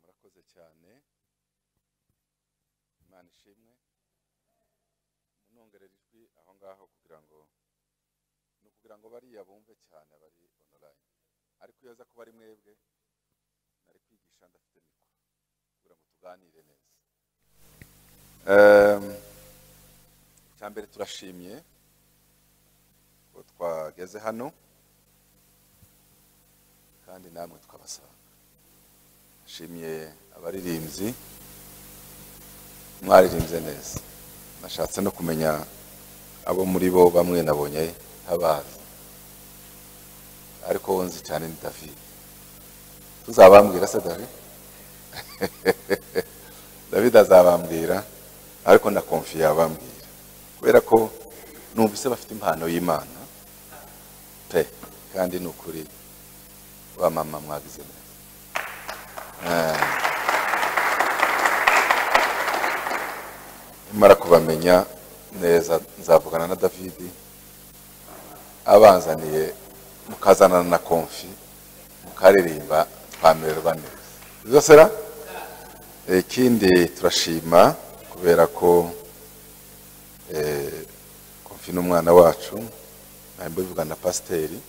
mwakoze cyane imana ishimwe munongerera ijwi aho ngaho kugira ngo ni ukugira ngo bariya bumve cyane abari onorayini ariko iyo aza kuba ari mwebwe nari kwigisha ndafite mikoro kugira ngo tuganire neza Ehm, icya mbere turashimye ko twageze hano kandi namwe twabasanga nshimiye abaririmbyi mwaririmbye neza nashatse no kumenya abo muri bo bamwe nabonye ntabazi ariko wonzi cyane ni david tuzabambwira se david david azabambwira ariko na konfi yabambwira kubera ko numvise bafite impano y'imana pe kandi ni ukuri ba mama mwagize neza Eh. nimara kubamenya neza nzavugana na davidi abanzaniye mukazanana na konfi mukaririmba twamererwa neza bizasera ikindi turashima kubera ko eh, konfi n'umwana wacu ntabwo bivugana na pasiteri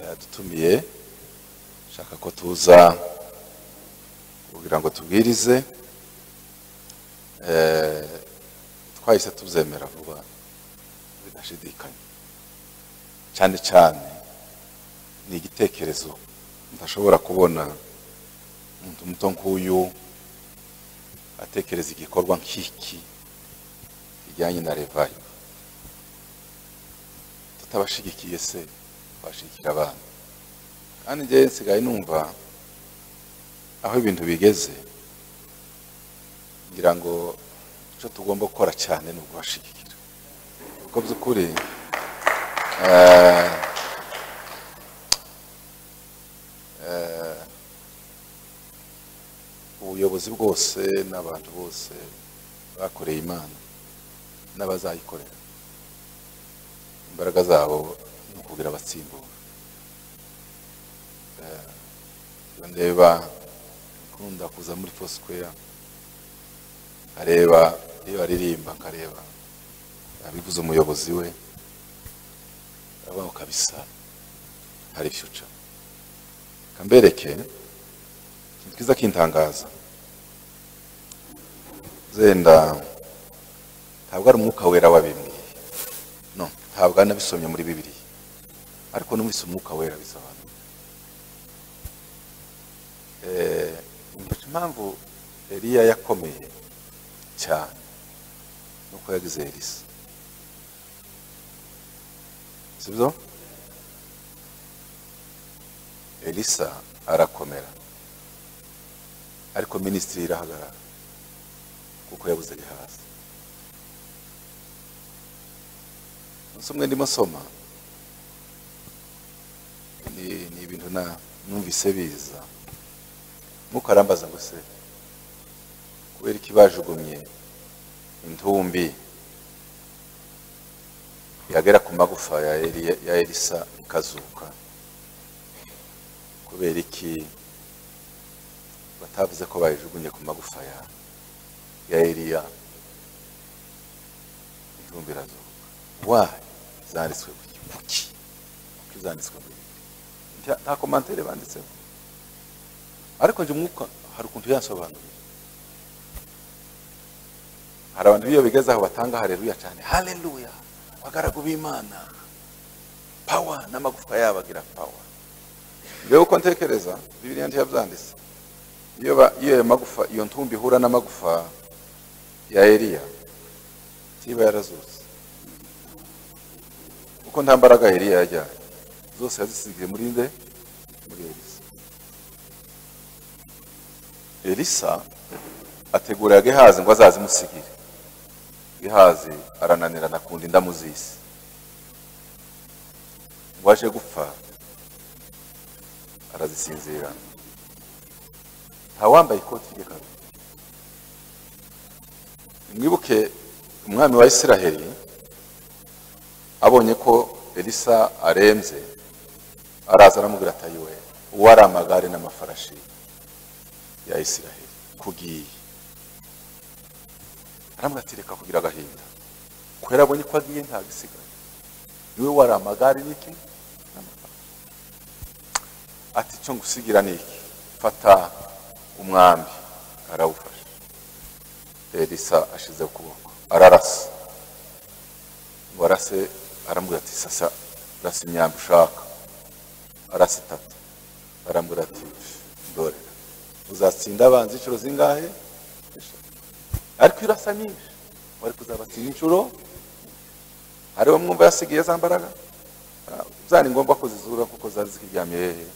yadutumiye shaka ko tuza kugira ngo tubwirize Eh, twahise tuzemera vuba bidashidikanya cyane cyane ni igitekerezo ndashobora kubona umuntu muto nk'uyu atekereza igikorwa nk'iki kijyanye na revayi tutabashigikiye se twashigikira abana kandi njyewe nsigaye numva aho ibintu bigeze ngira ngo icyo tugomba gukora cyane ni ukubashyigikira kuko by'ukuri eh, eh, ubuyobozi bwose n'abantu bose bakoreye imana n'abazayikorera imbaraga zabo ni ukugira abatsimbura iyo ndeba ukunda kuza muri fosikeya nkareba iyo aririmba nkareba abivuze umuyobozi we abaho kabisa hari fiyuca kambereke ikintu kiza kintangaza zenda ntabwo ari umwuka wera wabimbwiye no ntabwo ari n'abisomye muri bibiriya ariko numvise umwuka wera bisobanura Eh, umva impamvu Eliya yakomeye cyane nuko yagize Elisa sibyo Elisa arakomera ariko minisitiri irahagarara kuko yabuze Gehazi umunsi umwe ndimo soma ni ni ibintu na numvise biza mukarambaza ngo se kubera iki bajugunye intumbi yagera ku magufa ya Eli- ya elisa ikazuka kubera iki batavuze ko bayijugunye ku magufa ya ya eliya intumbi irazuka wayi zanditswe kuki kuki kuki zanditswe kuki Nta- nta komantere banditseho ariko njye umwuka hari ukuntu yansobanurira hari abantu b'iyo bigezaho batanga hareruya cyane hareruya abagaragu b'imana pawa n'amagufa yabo agira pawa mbega uko ntekereza bibiriya ntiyabyanditse iyo ba- iyo ayo magufa iyo ntumbi ihura n'amagufa ya eliya ntiba yarazutse kuko nta mbaraga eliya yajyanye zose yazisigiye muri nde muri elisa elisa ategurira gehazi ngo azazimusigire gehazi arananirana akunda indamu z'isi ngo aje gupfa arazisinzira nta wambaye ikoti rye kabiri mwibuke umwami wa isiraheli abonye ko elisa arembye araza aramubwira ati ayiwe uwo ari amagare n'amafarashi ya isiraheli kugiye aramubwira ati reka kugira agahinda kubera abonye ko agiye ntabwo isigaye niwe wari amagare n'iki n'amagare ati cyo ngusigira ni iki fata umwambi arawufashe elisa ashize ukuboko ararasa ngo arase aramubwira ati sasa rasa imyambi ushaka arasa itatu aramubwira ati dore uzatsinda abanzi inshuro zingahe ariko irasa nyinshi wari kuzabatsinda inshuro hariho mwumva yasigaye za mbaraga Ah, byari ngombwa ko zizura kuko zari zikiryamiye hehe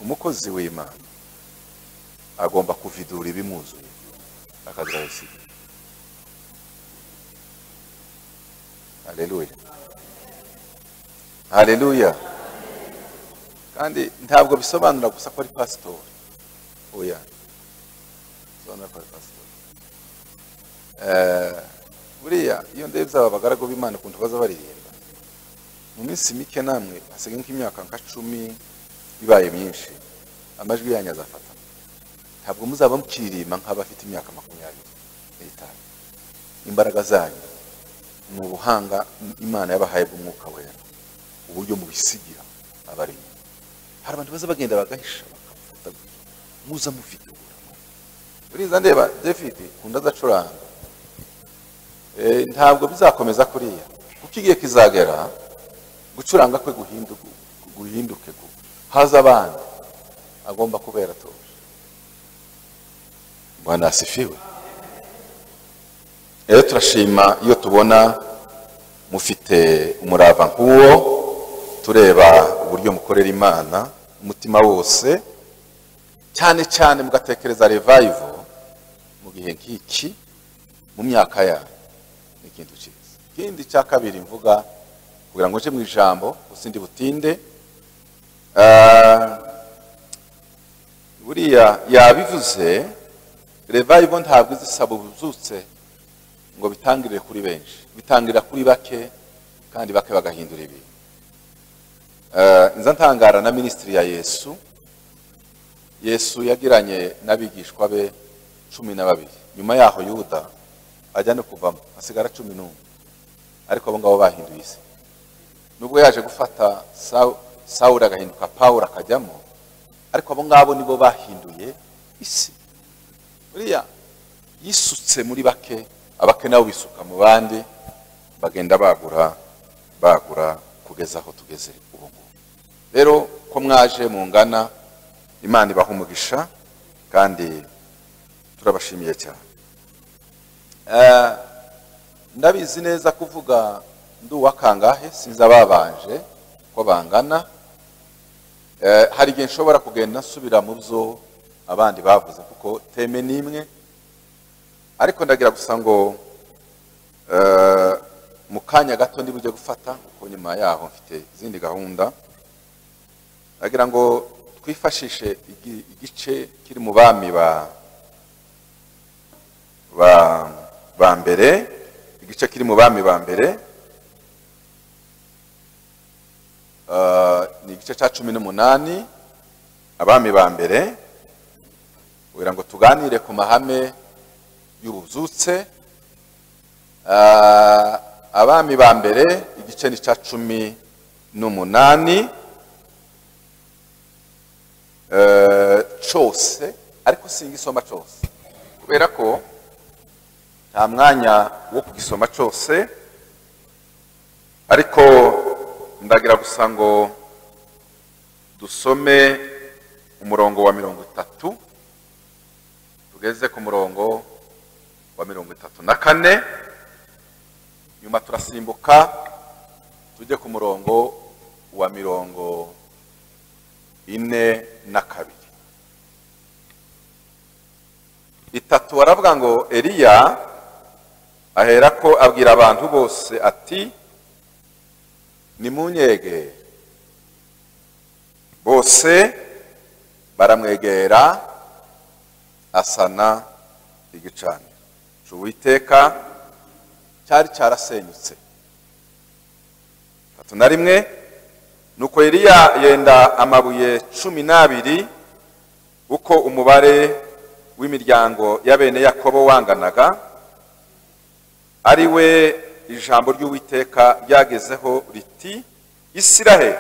umukozi w'imana agomba kuvidura ibimuzuye akazabisiga haleluya haleluya kandi ntabwo bisobanura gusa ko ari pasitori oya bisobanura ko ari pasitori Eh, buriya iyo ndebye aba bagaragu b'imana ukuntu baza baririmba mu minsi mike namwe hasigaye nk'imyaka nka cumi ibaye myinshi amajwi yanyu azafatana ntabwo muzaba mukirima nk'abafite imyaka makumyabiri n'itanu imbaraga zanyu ni ubuhanga imana yabahaye bw'umwuka wera uburyo mubisigira abarimo hari abantu baza bagenda bagahisha bakafata gutya muza muvidura buriya ndeba david kunda azacuranga Eh, ntabwo bizakomeza kuriya kuko igihe kizagera gucuranga kwe guhinduke guhinduke gu- haza abandi agomba kubera atuje bwana asifiwe rero turashima iyo tubona mufite umurava nk'uwo tureba uburyo mukorera imana umutima wose cyane cyane mugatekereza revival mu gihe nk'iki mu myaka yanyu ni ikintu cyiza ikindi cya kabiri mvuga kugira ngo nje mu ijambo gusa ndi butinde ah, buriya yabivuze revival ntabwo izisaba ubuzutse ngo bitangirire kuri benshi bitangirira kuri bake kandi bake bagahindura ibintu Ah, nza ntangara na minisitiri ya yesu yesu yagiranye n'abigishwa be cumi na babiri nyuma yaho yuda ajya no kuvamo hasigara cumi n'umwe ariko abo ngabo bahinduye isi nubwo yaje gufata Sawu- sawuli agahinduka pawulo akajyamo ariko abo ngabo nibo bahinduye isi buriya yisutse muri bake abake nabo bisuka mu bandi bagenda bagura bagura kugeza aho tugeze ubu ngubu rero ko mwaje mungana imana ibaha umugisha kandi turabashimiye cyane Eh, ndabizi neza kuvuga ndi uwakangahe sinzi ababanje ko bangana Eh, hari igihe nshobora kugenda nsubira mu byo abandi bavuze kuko teme n'imwe ariko ndagira gusa ngo eh, mu kanya gato ndi bujye gufata kuko nyuma yaho mfite izindi gahunda ndagira ngo twifashishe igi- igice kiri mu bami ba ba ba mbere igice kiri mu bami ba mbere Ah, ni igice cya cumi n'umunani abami ba mbere kugira ngo tuganire ku mahame y'ubuzutse Ah, abami ba mbere igice ni cya cumi n'umunani Eh, cyose ariko singisoma cyose kubera ko nta mwanya wo kugisoma cyose ariko ndagira gusa ngo dusome umurongo wa mirongo itatu tugeze ku murongo wa mirongo itatu na kane nyuma turasimbuka tujye ku murongo wa mirongo ine na kabiri itatu aravuga ngo eliya aherako abwira abantu bose ati nimunyege bose baramwegera asana igicaniro Ca uwiteka cyari cyarasenyutse tatu na rimwe nuko Eliya yenda amabuye cumi n'abiri uko umubare w'imiryango ya bene yakobo wanganaga ari we ijambo ry'uwiteka ryagezeho riti isiraheli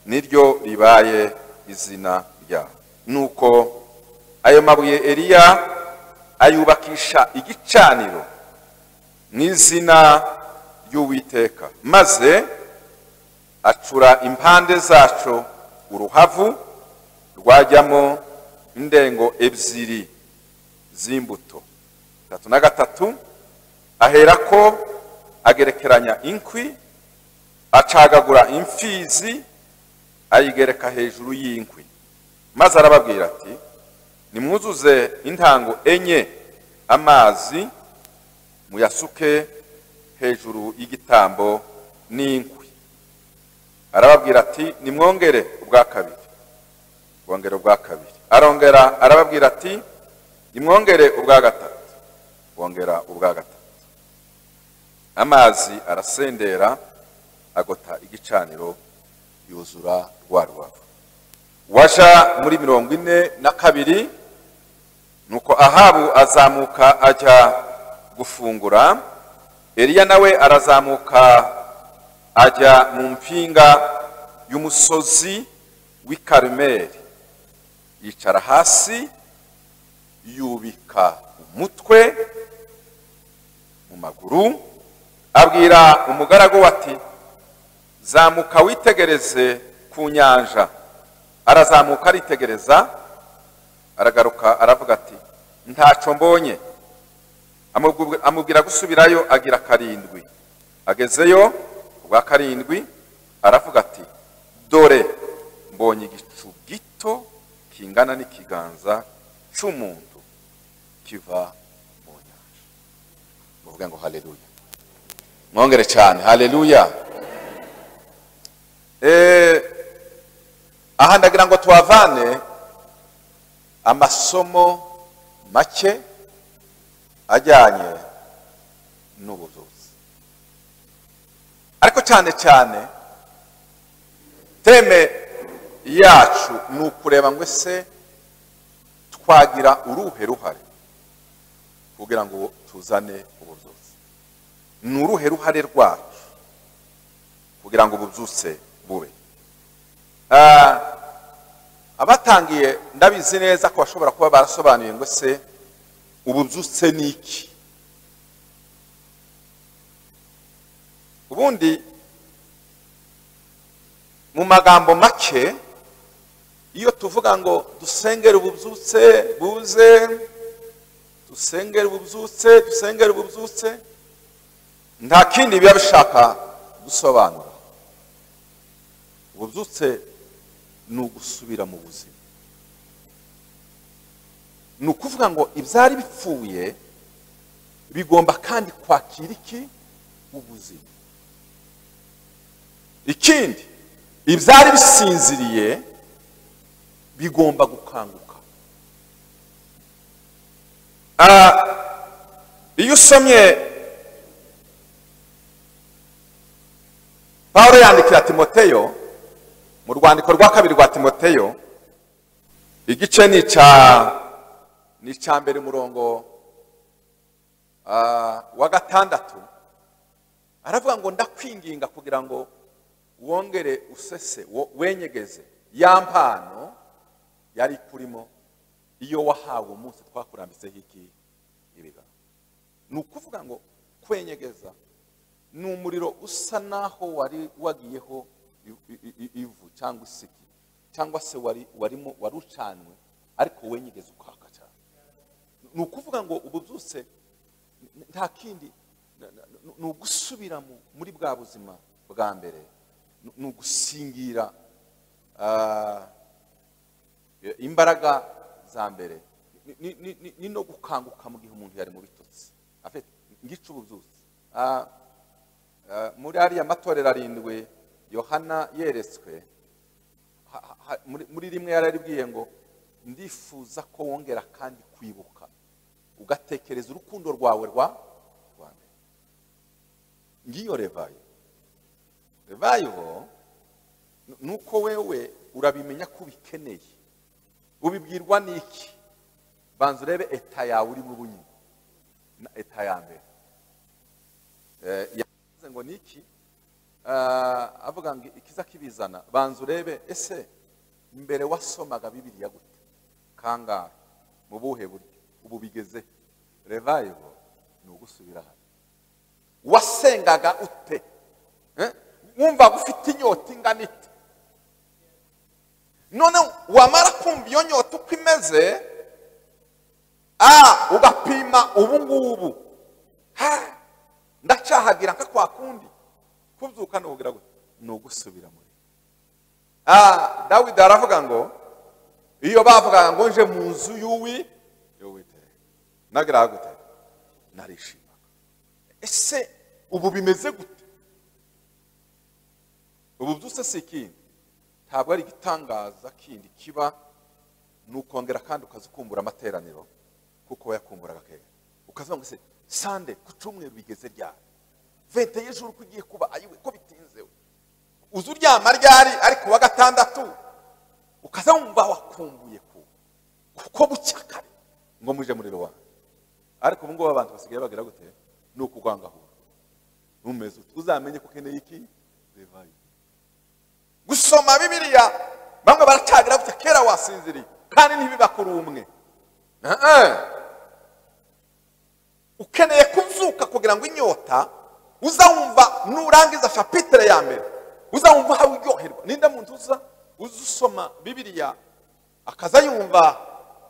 niryo ribaye izina ryabo nuko ayo mabuye eliya ayubakisha igicaniro mu izina ry'uwiteka maze acura impande zacu uruhavu rwajyamo indengo ebyiri z'imbuto gatatu na gatatu aherako agerekeranya inkwi acagagura imfizi ayigereka hejuru y'inkwi maze arababwira ati nimwuzuze intango enye amazi muyasuke hejuru y'igitambo n'inkwi arababwira ati nimwongere ubwa kabiri bwongere ubwa kabiri arongera arababwira ati nimwongere ubwa gatatu bongera ubwa gatatu amazi arasendera agota igicaniro yuzura rwa rubavu waja muri mirongo ine na kabiri nuko ahabu azamuka ajya gufungura eliya nawe arazamuka ajya mu mpinga y'umusozi w'i karumeri yicara hasi yubika umutwe mu maguru abwira umugaragu we ati zamuka witegereze ku nyanja arazamuka aritegereza aragaruka aravuga ati ntacyo mbonye Amubwira- amubwira gusubirayo agira karindwi agezeyo ubwa karindwi aravuga ati dore mbonye igicu gito kingana n'ikiganza cy'umuntu kiva mu nyanja muvuge ngo haleluya mwongere cyane haleluya Eh, aha ndagira ngo tuhavane amasomo make ajyanye n'ubuvuzi ariko cyane cyane teme yacu ni ukureba ngo ese twagira uruhe ruhare kugira ngo tuzane ubuvuzi ni uruhe ruhare rwacu kugira ngo ububyutse bube Ah, abatangiye ndabizi neza ko bashobora kuba barasobanuye ngo se ububyutse ni iki ubundi mu magambo make iyo tuvuga ngo dusengere ububyutse buze dusengere ububyutse dusengere ububyutse nta kindi biba bishaka gusobanura ububyutse ni ugusubira mu buzima ni ukuvuga ngo ibyari bipfuye bigomba kandi kwakira iki ubuzima ikindi ibyari bisinziriye bigomba gukanguka Ah, iyo usomye pawulo yandikira timoteyo mu rwandiko rwa kabiri rwa timoteyo igice ni icya ni icya mbere umurongo ah, wa gatandatu aravuga ngo ndakwinginga kugira ngo wongere usese wo- wenyegeze ya mpano yari ikurimo iyo wahawe umunsi twakurambitseho iki ibiganza ni ukuvuga ngo kwenyegeza ni umuriro usa naho wari wagiyeho i- i- i- ivu cyangwa isiki cyangwa se wari warimo wari ucanwe ariko wenyegeza ukaka cyane ni ukuvuga ngo ubu byose nta kindi na- na- na- ni ugusubira mu- muri bwa buzima bwa mbere Ni- ni ugusingira ah, imbaraga za mbere Ni- ni- ni- ni- ni no gukanguka mu gihe umuntu yari mu bitotsi afite ngica ububyutse Ah, ah, muri ariya matorero arindwi yohana yeretswe ha- ha- ha- muri- muri rimwe yararibwiye ngo ndifuza ko wongera kandi kwibuka ugatekereza urukundo rwawe rwa rwa mbere ngiyo revayo revayo ni uko wewe urabimenya ko ubikeneye ubibwirwa n'iki banza urebe eta yawe urimo ubu nyine na eta ya mbere Eh, yavuze ngo ni iki Ah, avuga ngo ikiza kibizana banza urebe ese mbere wasomaga bibiriya gute kangahe mu buhe buryo ubu bigeze revival ni ugusubira hano wasengaga ute Eh? wumva ufite inyota ingana ite none wamara kumva iyo nyota uko imeze ah, ugapima ubu ngubu Ha! ndacahagira nka kwa kundi kubyuka nubugira gute ni ugusubira muri ah, dawidi aravuga ngo iyo bavugaga ngo nje mu nzu y'uwi y'uwiteka nagiraga gute narishimaga ese ubu bimeze gute ubu byose si ikindi ntabwo ari igitangaza kindi kiba ni ukongera kandi ukaza ukumbura amateraniro kuko wayakumburaga kera ukavuga ngo se sande ku cyumweru bigeze ryari vente y'ijuru ko ugiye kuba ayiwe ko bitinze we uzi uryama ryari ariko wa gatandatu ukaza wumva wakumbuye ku kuko bucya kare ngo muje muri rubanda ariko ubu ngubu abantu basigaye bagira gute ni ukugwangahura umeze uti uzamenye ko ukeneye iki revayi gusoma bibiliya bamwe baracagira gutya kera wasinziriye kandi ntibibakuru umwe ukeneye kuzuka kugira ngo inyota uzawumva nurangiza chapitre ya mbere uzawumva aho uryoherwa ninde muntu uza uza usoma bibiliya akaza yumva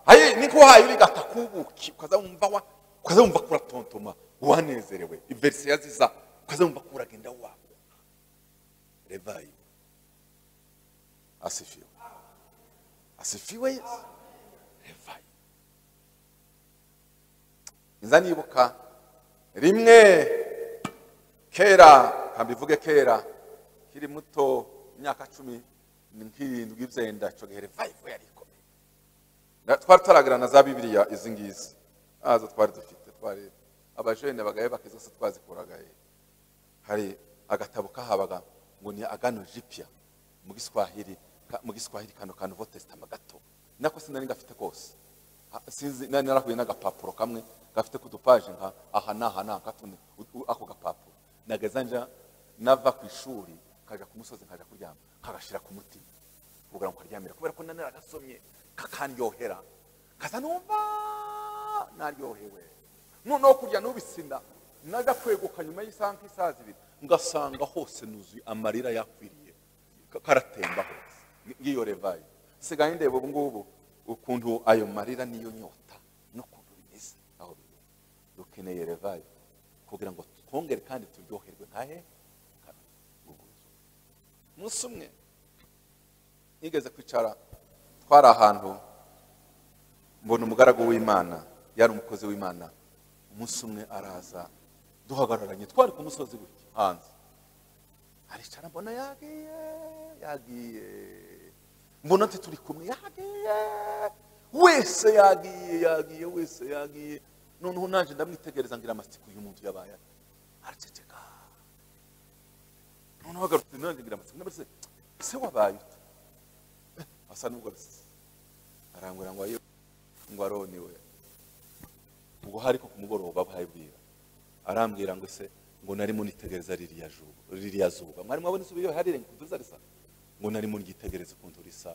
ayi niko wahaye uri gatakubuki ukaza wumva wa ukaza wumva kuratontoma wanezerewe iverisi yaziza ukaza wumva kuragenda wawe revayi asifiwe asifiwe yesu revayi nza nibuka rimwe kera kambivuge kera kiri muto imyaka cumi nk'irindwi ibyenda icyo gihe revayivu yari ikomeye Na- twari turagira na za bibiliya izi ngizi nazo twari dufite twari abajene bagaye bakiza se twazikuragaye hari agatabo kahabaga ngo ni agano jipya mu giswahili ka- mu giswahili kano ka nouveau testament gato nako sinari ngafite kose Ha- sinzi nari narahuye n'agapapuro kamwe gafite ku dupaje nka aha n'aha n'aha nka tune u- u- ako gapapuro nageza nja nava ku ishuri kaja ku musozi nkaja kuryama nkagashira ku mutima kugira ngo karyamira kubera ko nari naragasomye kakanyohera kaza numva naryohewe noneho kurya nubisinda naja kweguka nyuma y'isaha nk'isaha zibiri ngasanga hose nuzuye amarira yakwiriye ka- karatemba hose Ni- ngiyo revayi sigaye ndeba ubu ngubu ukuntu ayo marira niyo nyota n'ukuntu bimeze aho biri dukeneye revayi kugira ngo twongere kandi turyoherwe nkahe umunsi umwe nigeze kwicara twari ahantu mbona umugaragu w'imana yari umukozi w'imana umunsi umwe araza duhagararanye twari ku musozi gutya hanze aricara mbona yagiye yagiye mbona ati turi kumwe yagiye wese yagiye yagiye wese yagiye noneho naje ndamwitegereza ngira amatsiko uyu muntu yabaye ate?" araceceka noneho agarutse nanjye ngira amatsiko ndabaza se wabaye ute asa n'ubwo bisa arangura ngo ayo ngo aroni we ubwo hari ko ku mugoroba bwira arambwira ngo se ngo nari munitegereza ririya juba ririya zuba mwari mwabona izuba iyo hari renga kuduza risa ngo nari munigitegereza ukuntu risa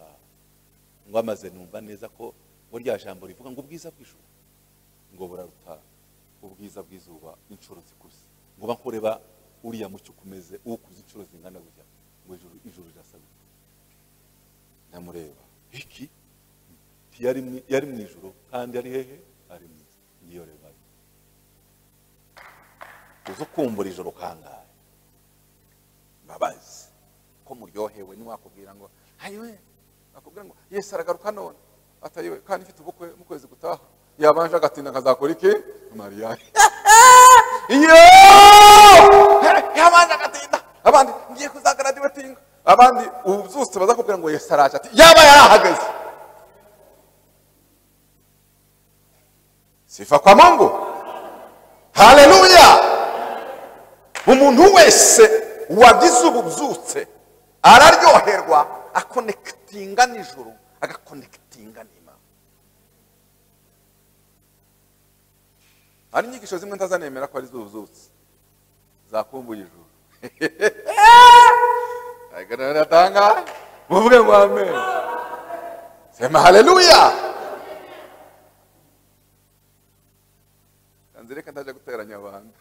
ngo amaze numva neza ko ngo rya jambo rivuga ngo ubwiza bw'ijuru ngo buraruta ubwiza bw'izuba inshuro zikuze ngo bakureba uriya mucyo ukumeze ukuze inshuro zingana gutya ngo ijuru ijuru rirasa gutya ndamureba iki yari mu- yari mu ijuru kandi ari hehe ari mu isi ngiyo rebayo uza ukumbura ijoro kangahe mbabazi ko muryohewe ntiwakubwira ngo ayiwe akubwira ngo yesu aragaruka none atayiwe kandi mfite ubukwe mu kwezi gutaha yabanje agatinda akazakora iki mariya iyo yabanje agatinda abandi ngiye kuzagaradiwetinga abandi ubu byose bazakubwira ngo yesu araje ati yaba yarahageze sifa kwa mungu haleluya umuntu wese wagize ububyutse araryoherwa akonekitinga n'ijuru agakonekitinga n'imana hari inyigisho zimwe ntazanemera ko ari zuzutse zakumbuye ijuru agaragara atanga muvuge ngo amen sema haleluya kanzireka ndaje guteranya abantu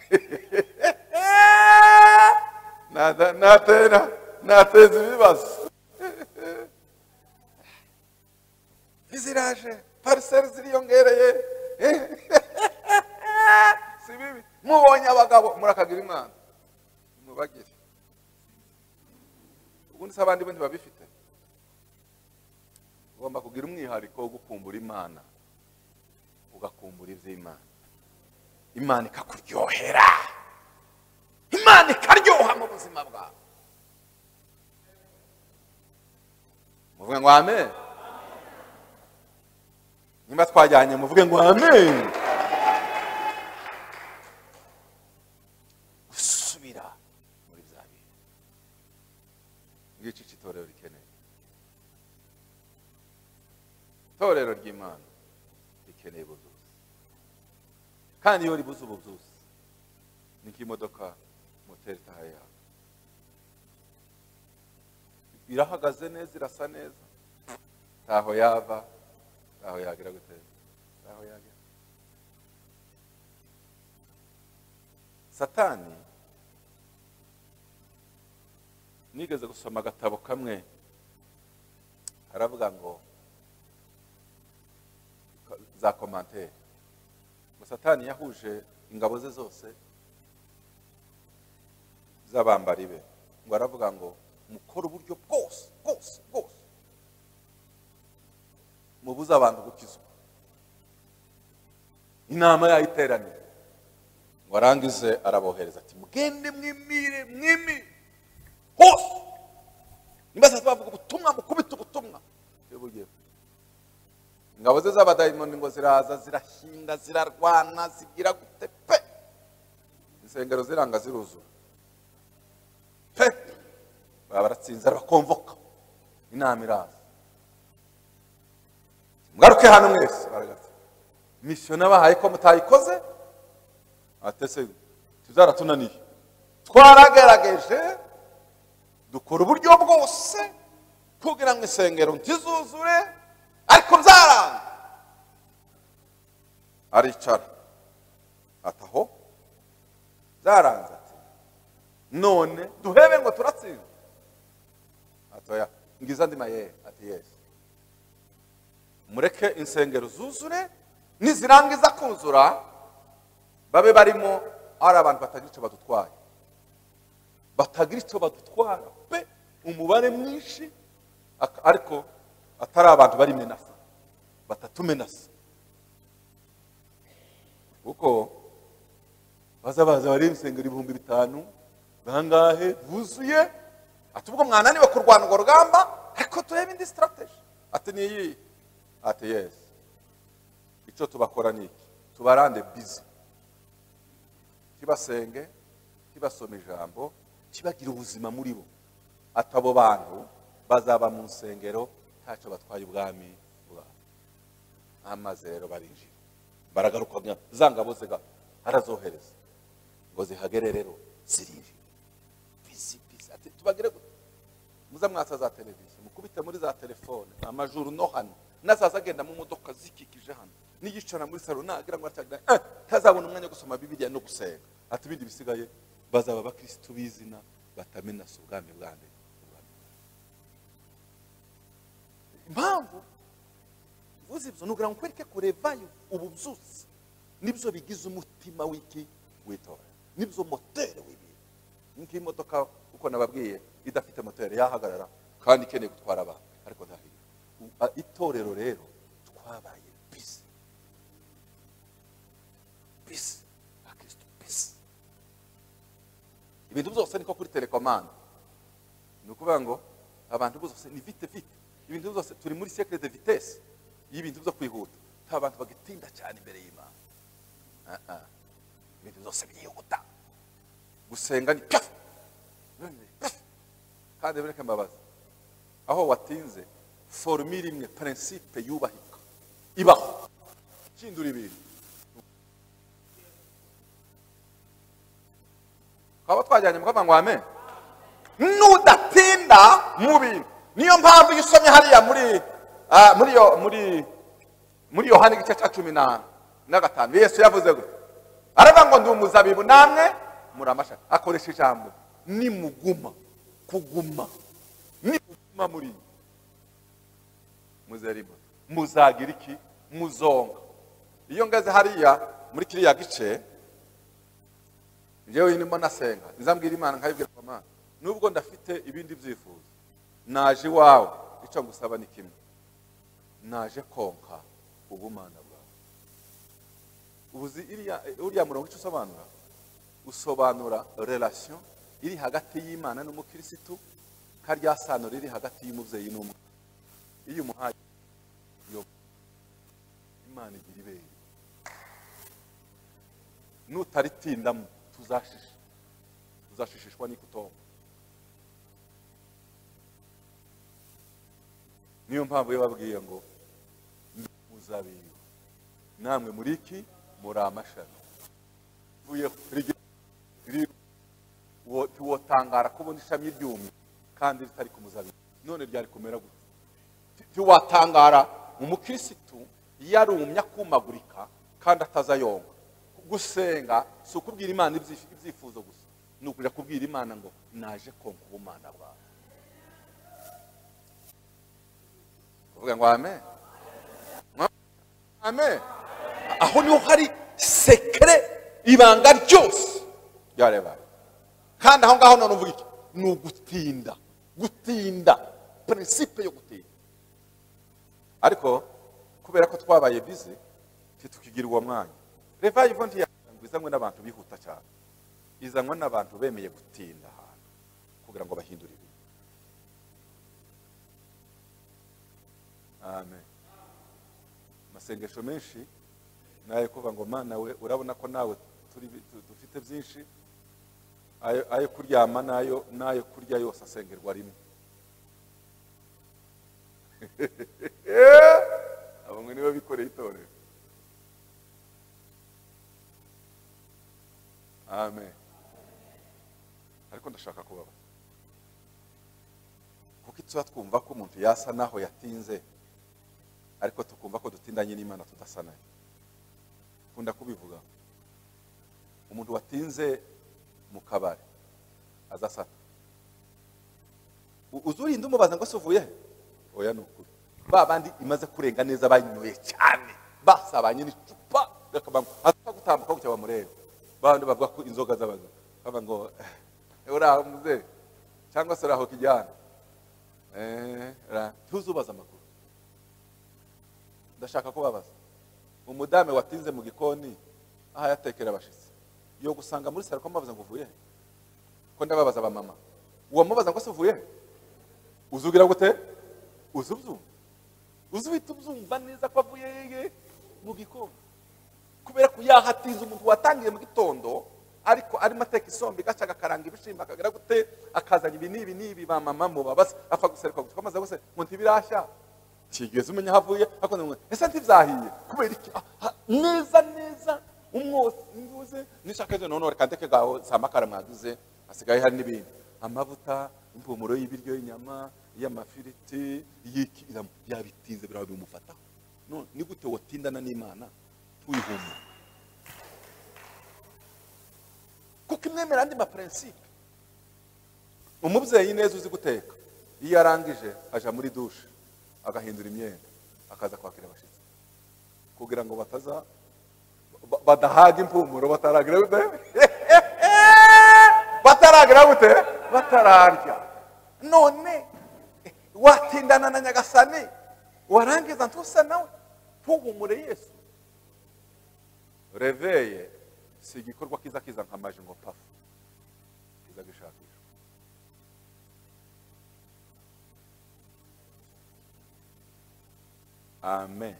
Nada- natera nateza ibibazo iziraje pariseri ziriyongereye si bibi mubonye abagabo murakagira imana mubagire ubundi se abandi bo ntibabifite ugomba kugira umwihariko wo gukumbura imana ugakumbura iby'imana imana ikakuryohera imana ikaryoha mu buzima bwawe muvuge ngo amen nimba twajyanye muvuge ngo amen gusubira muri bya bintu ngicyo icyo itorero rikeneye itorero ry'imana rikeneye ubuzuzi kandi iyo ribuze ubuzuzi ni nk'imodoka moteri itahaye yawe irahagaze neza irasa neza ntaho yava ntaho yagira gute ntaho yagira satani nigeze gusoma agatabo kamwe haravuga ngo ko- za komantere ngo satani yahuje ingabo ze zose z'abambari be ngo aravuga ngo mukore uburyo bwose bwose bwose mubuze abantu gukizwa inama yayiteraniye ngo arangize arabohereza ati mugende mwimire mwimire hose nimba sasa bavuga ubutumwa mukubita ubutumwa bugiye ingabo ze z'abadayimoni ngo ziraza zirahinga zirarwana zigira gute pe insengero ziranga ziruzura pe baba baratsinze arabakonvoka inama iraza mwaruke hano mwese baragaza misiyo nabahaye ko mutayikoze ate se tuzaratunaniye twaragerageje dukora uburyo bwose kugira ngo insengero ntizuzure ariko byaranga aricara ati aho byaranze ati none duhebe ngo turatsinda atoya ngiza ndima yewe ati yesu mureke insengero zuzure nizirangiza kuzura babe barimo ari abantu batagira icyo badutwaye batagira icyo badutwara pe umubare mwinshi ak- ariko atari abantu bari menasa batatumenasa kuko bazabaza bari insengero ibihumbi bitanu bangahe buzuye ati ubwo mwananiwe kurwana urwo rugamba ariko turebe indi sitarateji ati niyi ati yesi icyo tubakora ni iki tubarande bizi kibasenge kibasoma ijambo kibagira ubuzima muri bo atabo bantu bazaba mu nsengero ntacyo batwaye ubwami bwabo amaze rero barinjira baragaruka za ngabo ziga arazohereza ngo zihagere rero zirinjira bizi bizi ati tubagire gute muza mwasa za televiziyo mukubite muri za telefone amajuru no hano nazaza agenda mu modoka zikikije hano niyicara muri salo nagira ngo atyagira eh, ntazabona umwanya wo gusoma bibiliya no gusenga ati ibindi bisigaye bazaba abakirisitu b'izina batamenasa ubwami bwa mbere ubwami bwa mbere." impamvu uvuze ibyo ni ukugira ngo ukwereke kurevayo ububyutse nibyo bigize umutima w'iki witora nibyo moteri w'ibintu nk'imodoka uko nababwiye idafite moteri yahagarara kandi ikeneye gutwara abantu ariko ntaho iri. U- a- itorero rero twabaye bisi bisi abakirisitu bisi ibintu byose niko kuri telekomande ni ukuvuga ngo abantu bose ni vite vite ibintu byose turi muri sekire de vitesi y'ibintu byo kwihuta nta bantu bagatinda cyane imbere y'imana Ah, ah. ibintu byose byihuta gusenga ni pyafu kandi bireke imbabazi aho watinze forumire imwe prinsipe yubahika ibaho hindura ibintu twaba twajyanye mu kavuga ngo amen nudatinda mu bintu niyo mpamvu iyo usomye hariya muri ah, muri yo muri muri yohani igice cya cumi na na gatanu yesu yavuze gutya aravuga ngo ndi umuzabibu namwe muri amashami akoresha ijambo nimuguma kuguma nimuguma muri njye muzerimo muzagira iki muzonga iyo ngeze hariya muri kiriya gice njyewe ndimo nasenga nzambwira imana nkayibwira mama nubwo ndafite ibindi byifuzo naje iwawe icyo ngusaba ni kimwe naje konka ubumana bwawe ubuzi iriya- uriya murongo icyo usobanura usobanura relation iri hagati y'imana n'umukirisitu karya sano riri hagati y'umubyeyi n'umwana iyo umuhaye yo imana igira ibere nutaritindamo tuzashisha tuzashishishwa n'ikutomba niyo mpamvu yababwiye ngo "Ndi umuzabibu namwe muri iki muri amashami uvuyeho rigera- riri- wo- ntiwotangara kubona ishami ryumye kandi ritari ku muzabibu none ryari kumera gute ntiwatangara umukirisitu yarumye akumagurika kandi atazayonga gusenga si ukubwira imana ibyifi- ibyifuzo gusa ni ukuja kubwira imana ngo naje konka ubumana bwawe kuvuga ngo amen amen aho niho hari sekere ibanga ryose ryarebaye kandi aho ngaho none uvuga iki ni ugutinda gutinda prinsipe yo gutinda ariko kubera ko twabaye bize ntitukigira uwo mwanya revival ntiyangwa izanwe n'abantu bihuta cyane izanwa n'abantu bemeye gutinda ahantu kugira ngo bahindure ibintu amen amasengesho menshi nayo kuvuga ngo mana we urabona ko nawe turi tu- dufite byinshi ayo ayo kuryama n'ayo n'ayo kurya yose asengerwa rimwe abamwe nibo bikoreye itorero amen ariko ndashaka kubaba kuko ituba twumva ko umuntu yasa naho yatinze ariko tukumva ko dutindanye n'imana tudasa nayo nkunda kubivuga umuntu watinze mu kabari azasata U- uzurinda umubaza ngo se uvuye he oya ni ukuri ba bandi imaze kurenga neza banyoye cyane basabanye n'icupa bakabanga atapfa gutambuka gutya bamureba ba bandi bavuga ko inzoga z'abagabo baba ngo "Eh, uriya muzehe cyangwa se uriya kijyana Eh, ra- ntuzubaza amakuru ndashaka kubabaza umudame watinze mu gikoni aho yatekera abashyitsi yo gusanga muri saro ko mubabaza ngo uvuye he? ko ndababaza abamama uwo mubaza ngo se uvuye he? uzugira gute uzi ubyumva uzi uhita ubyumva neza ko avuye yeye mu gikoni kubera ko yahatinze umuntu watangiye mu gitondo ariko arimo ateka isombe gaca agakaranga ibishimba akagira gute akazana ibi n'ibi n'ibi ba mama mubabaza apfa guseruka gusa amaze gusa ngo ntibirashya kigeze umenya aho avuye akoze ngo ese ntibyahiye kubera iki Ah, ah, neza neza umwotsi nduze nishaka ejo none reka ndeke gaho saa makara mwaguze hasigaye hari n'ibindi amavuta impumuro y'ibiryo y'inyama y'amafiriti y'iki iram- yabitinze biraba bimufataho none ni gute wotindana n'imana tuyihumura kuko imwemera andi mapurensipe umubyeyi neza uzi guteka iyo arangije aja muri dushe agahindura imyenda akaza kwakira abashyitsi kugira ngo bataza ba- badahaga impumuro bataragira gute bataragira gute batararya none watindana na nyagasani warangiza ntusa nawe ntuhumure yesu reveye si igikorwa kiza kiza nkamaje ngo pafu kiza gishakishwa amen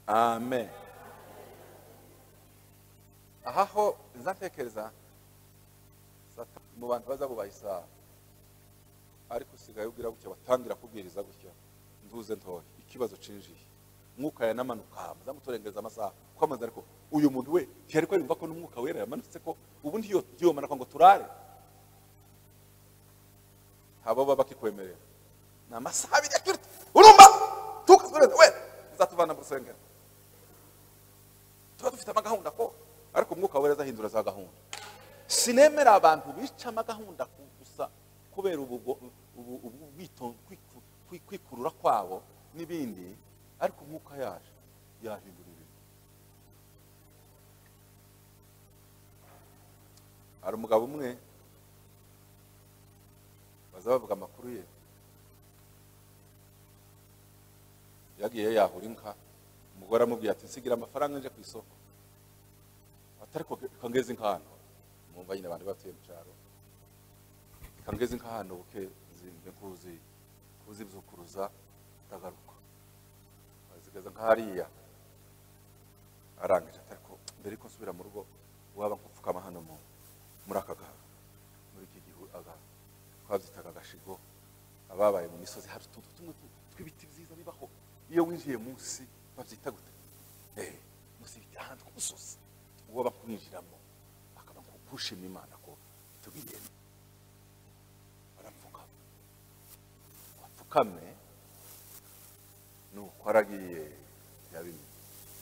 amen aha ho nza ntekereza Sata- mu bantu baza bubaha isaha ariko usigaye ubwira gutya batangira kubwiriza gutya nduze ntoya ikibazo cinjiye umwuka yanamanuka amaze muturengeza amasaha kwamaze ariko uyu muntu we ntiyari ko yumva ko n'umwuka wera yamanutse ko ubundi yo yomana ngo turare haba baba bakikwemerera ni amasaha abiri aturutse urumva tukazurete we uzatuvana mu rusengero tuba dufite amagahunda ko ariko umwuka wera azahindura za gahunda sinemera abantu bica amagahunda gusa kubera ubwo kwikurura kwabo n'ibindi ariko umwuka yaje yahindura ibintu hari umugabo umwe baza bavuga amakuru ye yagiye yahura inka umugore amubwiye ati nsigira amafaranga nje ku isoko atari kongeza inka hano mwumva nyine abantu batuye mu cyaro kangeze inka hano buke zimbe kuzi kuzibyukuruza ndagaruka azigeza nk'ahariya arangije atari ko mbere yuko nsubira mu rugo waba nkupfukama hano mu muri aka gaharu muri iki gihu aga twabyitaga agashigo ababaye mu misozi hari utuntu tumwe tw'ibiti byiza bibaho iyo winjiye munsi babyita gute eh munsi y'ibiti ahantu ku musozi uwo bakwinjiramo akaba kugushima imana ko tubigenda barapfukama wapfukame nuko aragiye ntiyabimenye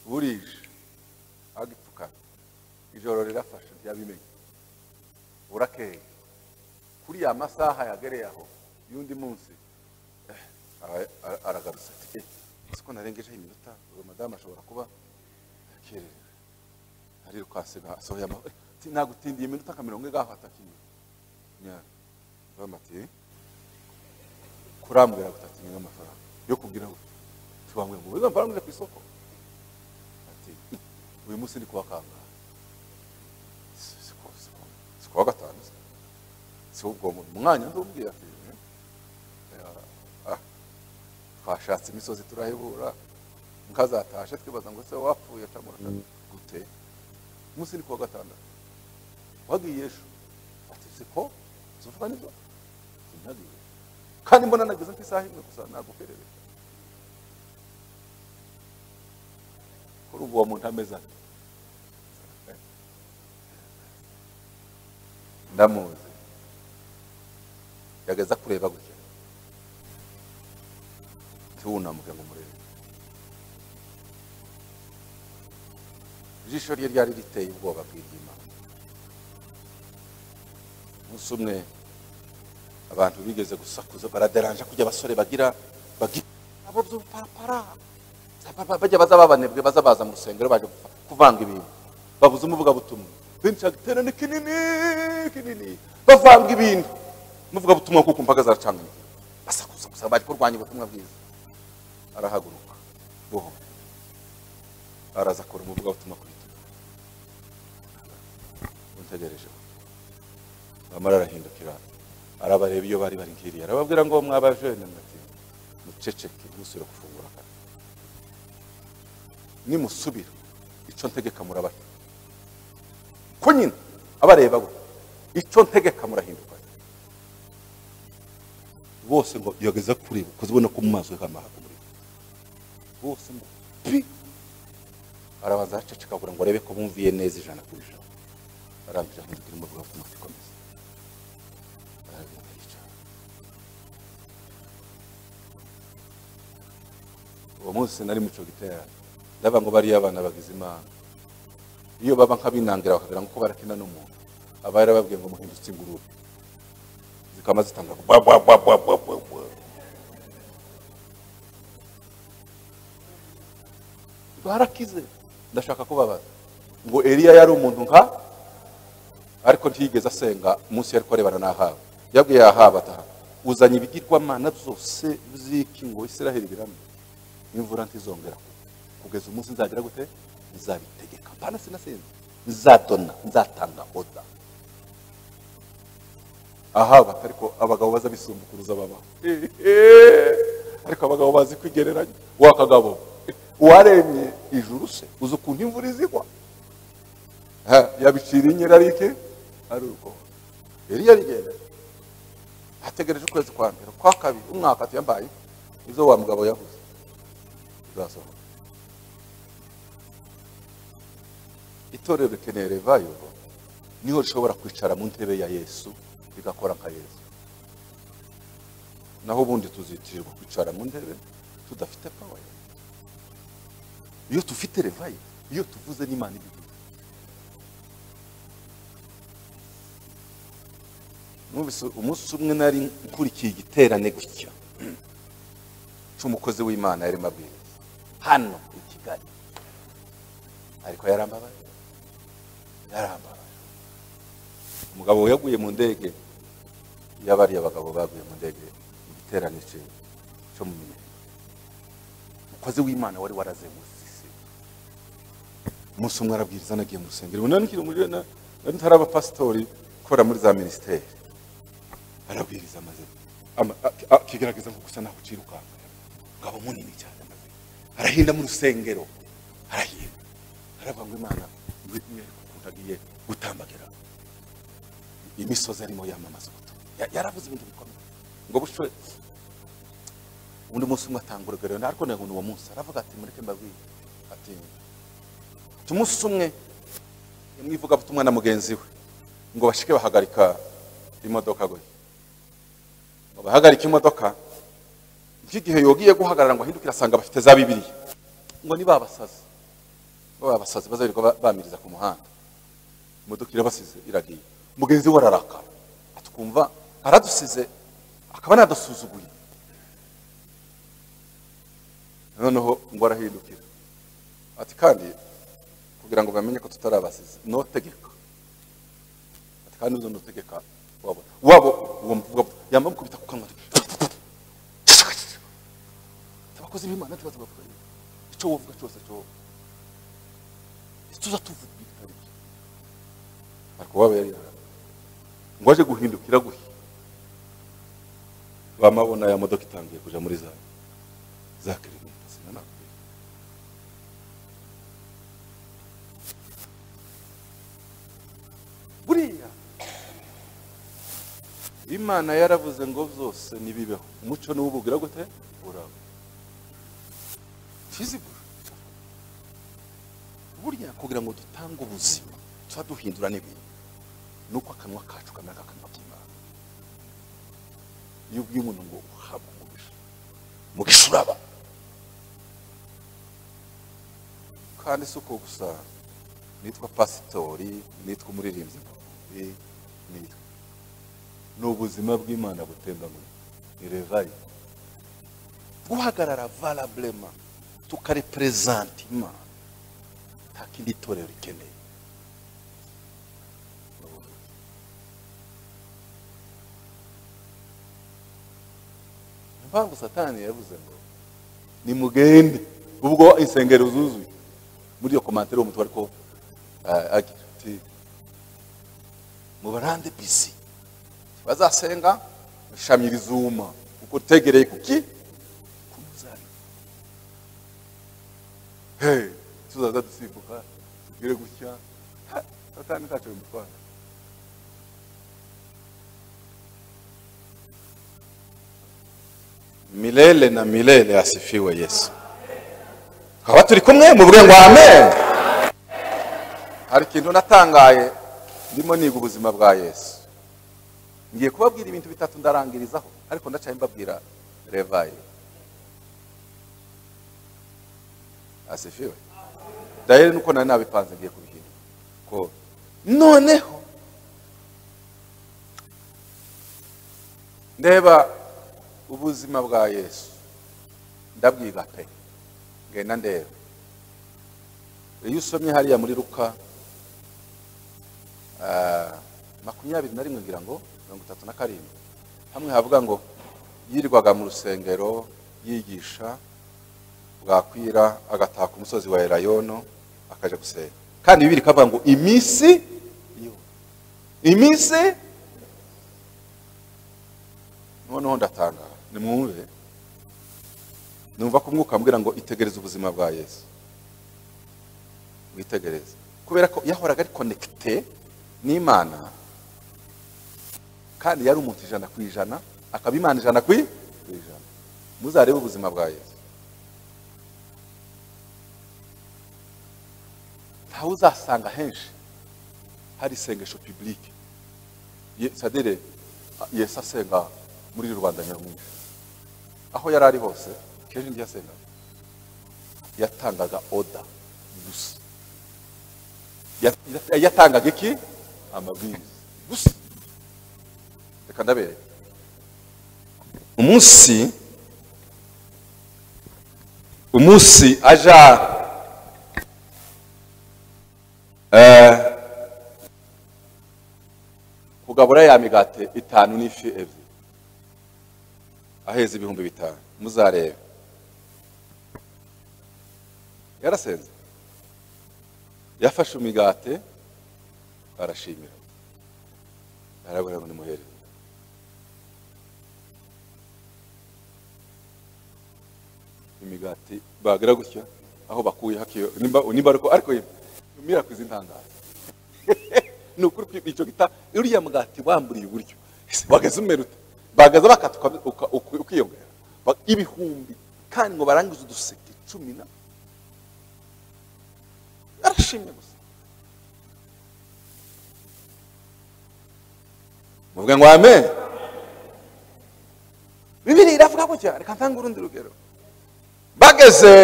burije agipfukame ijoro rirafashe ntiyabimenye burakeye kuri ya masaha yagereye aho y'undi munsi eh, ara- ara- aragarutse ati "Eh, si ko narengejeho iminota uyu madamu ashobora kuba akererewe arirukasiga asohoye amahoro nagutindiye iminota nka mirongo ingaho atakinyura nyara bamati kurambwira gutakinyura n'amafaranga yo kubwira ngo tubambwe ngo ubuze amafaranga uje ku isoko ati uyu munsi ndi kuwa kangahe Si- si ku- si ku- si kuwa gatanu se. si ubwo mu mwanya ndubwira ati "Eh, ah, twashatse imisozi turayibura nkazatashe twibaza ngo se wapfuye camura gute umunsi ni kuwa gatandatu wagiye ejo ati siko uzuvuga nibyo sinagiye kandi mbona nageze ku isaha imwe gusa nagukerere kuri ubu uwo muntu ameze ate ndamuzi yageza kureba gutya ntiwunamuke ngo umurebe ijisho rye ryari riteye ubwoba bw'iry'imana umunsi umwe abantu bigeze gusakuza baraderanje kujya abasore bagira bagira abo by'ubupapara Ba- ba- bajya baza babanebwe baza baza mu rusengero baje gupfa- kuvanga ibintu babuze umuvugabutumwa benshi agiterane kinini kinini bavanga ibintu umuvugabutumwa kuko imbaga zaracanganye basakuza gusa bari kurwanya ubutumwa bwiza arahaguruka buhoro araza akora umuvugabutumwa ku bitugu untegerejeho bamara arahindukira arabareba iyo bari bari ngiriye arababwira ngo mwabajene mwati muceceke musubire gufungura kandi nimusubira icyo ntegeka murabata ko nyine abareba go icyo ntegeka murahinduka bose ngo yageza kureba ukoze ubona ko mu maso he hamahaga umuriro bose ngo pi arabanza araceceka kugira ngo arebe ko bumviye neza ijana ku ijana arangije ahindukira umuriro afite umuti ukomeza uwo munsi nari mu cyo giterane ndaba ngo bariya abana bagize imana iyo baba nk'abinangira bakagira ngo uko barakina n'umuntu aba yarababwiye ngo muhindutse ingurube zikaba zitanga bwa bwa bwa bwa bwa bwa bwa barakize ndashaka kubabaza ngo eliya yari umuntu nka ariko ntiyigeze asenga umunsi yari kurebana n'ahaba yabwiye ahaba ati uzanye ibigirwamana byose by'iki ngo israheli birame imvura ntizongera kugwa. kugeza umunsi nzagira gute nzabitegeka mpana sinasenze nzadona nzatanga oda ahaba ariko abagabo baza bisumbukuruza baba ariko abagabo bazi kwigereranya wakagabo uwaremye ijuru se uzi ukuntu imvura izigwa Ha, yabicira inyirarike ari urwo yari yarigenda ategereje ukwezi kwa mbere kwa kabiri umwaka ati yambaye ibyo wa mugabo yavuze bizasohoka itorero rikeneye revayo niho rishobora kwicara mu ntebe ya yesu rigakora nka yesu naho ubundi tuzitirirwa kwicara mu ntebe tudafite pawa ya Yesu. iyo dufite revayo iyo tuvuze n'imana ibihugu Numvise umunsi umwe nari nkurikiye igiterane gutya cy'umukozi w'imana yari mabwiriza hano i kigali ariko yarambabaye yarambabaye umugabo yaguye mu ndege y'abariya bagabo baguye mu ndege mu giterane cye cyo mu minega umukozi w'imana wari warazengurutse isi umunsi umwe arabwiriza anagiye mu rusengero ubona nikiri muri na- nari ntari abapasitori ukora muri za minisiteri arabwiriza amaze ama- a- a- akigaragaza ngo gusa ntabwo ucirukanka umugabo munini cyane amaze arahinda mu rusengero arahinda aravuga ngo imana kundagiye gutambagira imisozi arimo yamamaza ubutumwa Ya- yaravuze ibintu bikomeye ngo bushwe undi munsi umwe atanga urugero narwo ngo ni uwo munsi aravuga ati mureke mbabwire ati ati umunsi umwe yamwivugabutumwa na mugenzi we ngo bashike bahagarika imodoka gutya ngo bahagarike imodoka by'igihe yogiye guhagarara ngo ahindukire asanga bafite za bibiliya ngo ni babasazi bo babasazi bazarirwa ba- bamiriza ku muhanda imodoka irabasize iragiye mugenzi we ararakara atwumva aradusize akaba anadusuzuguye noneho ngo arahindukira ati kandi kugira ngo bamenye ko tutarabasize notegeka ati kandi uzo notegeka wabo wabo uwo mvuga yambaye mukubita ku kanwa abakozi b'imana tubaza bapfuye icyo wovuga cyose cyo tuza tuvuga bitari byo ariko waba yari yaraye. ngo aje guhindukira guhi bamabona ya modoka itangiye kuja muri za za kilometero sinanakubwira buriya imana yaravuze ngo byose nibibeho umuco n'ubugira gute uraba fizibure burya kugira ngo dutange ubuzima tuba duhindura n'ibintu ni uko akanwa kacu kamera nk'akanwa k'imana iyo ubwiye umuntu ngo uhabwe umugisha umugisha uraba kandi si uko gusa nitwa pasitori nitwa umuririmbyi mubi, nitwa ni ubuzima bw'imana butemba muri ni revayi guhagarara valabulema tukareperezanta imana nta kindi torero rikeneye impamvu satani yavuze ngo nimugende ubwo insengero zuzuye muri iyo komantere uwo mutwe ariko ah, agira ati mubarande bisi bazasenga shamira izuma kuko ritegereye kuki ku muzabibu Hey, tuzaza dusimbuka tugire gutya Ha, satani ntacyo bimutwara milele na milele asifiwe yesu tukaba turi kumwe mu bwe ngo amen hari ikintu natangaye ndimo niga ubuzima bwa yesu ngiye kubabwira ibintu bitatu ndarangirizaho ariko ndacaye mbabwira revayi asifiwe dayeri nuko nari nabipanze ngiye kubihindura ko noneho ndeba ubuzima bwa yesu ndabwiga pe ngenda ndeba iyo usomye hariya muri ruka ah, makumyabiri na rimwe ngira ngo mirongo itatu na karindwi hamwe havuga ngo yirirwaga mu rusengero yigisha bwakwira agataha ku musozi wa elayono akaja gusenga kandi bibiri kavuga ngo iminsi yose. iminsi noneho ndatangara nimwumve numva ko umwuka ambwira ngo itegereze ubuzima bwa yesu witegereze kubera ko yahoraga ari konekite n'imana kandi yari umuntu ijana ku ijana akaba imana ijana ku i- ku ijana muzarebe ubuzima bwa yesu nta aho uzasanga henshi hari isengesho pibulike sadire yesu asenga muri rubanda nyamwinshi aho yari ari hose kenshi n'igihe asengaga yatangaga oda gusa Ya- yatangaga iki amabwiriza gusa reka ndabereka umunsi umunsi aja eh, kugabura ya migati itanu n'ifi ebyiri aheza ibihumbi bitanu muzarebe yarasenze yafashe umigati arashimira arabwira ngo nimuhere imigati bagira gutya aho bakuye hakiyo nimba nimba ariko ariko mirakwiza intangazo ni ukuri kwi- icyo gita uriya mugati wamburiye uburyo Ese wagaze umeruta bagaza bakatuka uka- uka- ukiyongera Ba- ibihumbi kandi ngo barangize uduseke cumi na arashimye gusa muvuga ngo amen bibiri iravuga gutya reka ntange urundi rugero bageze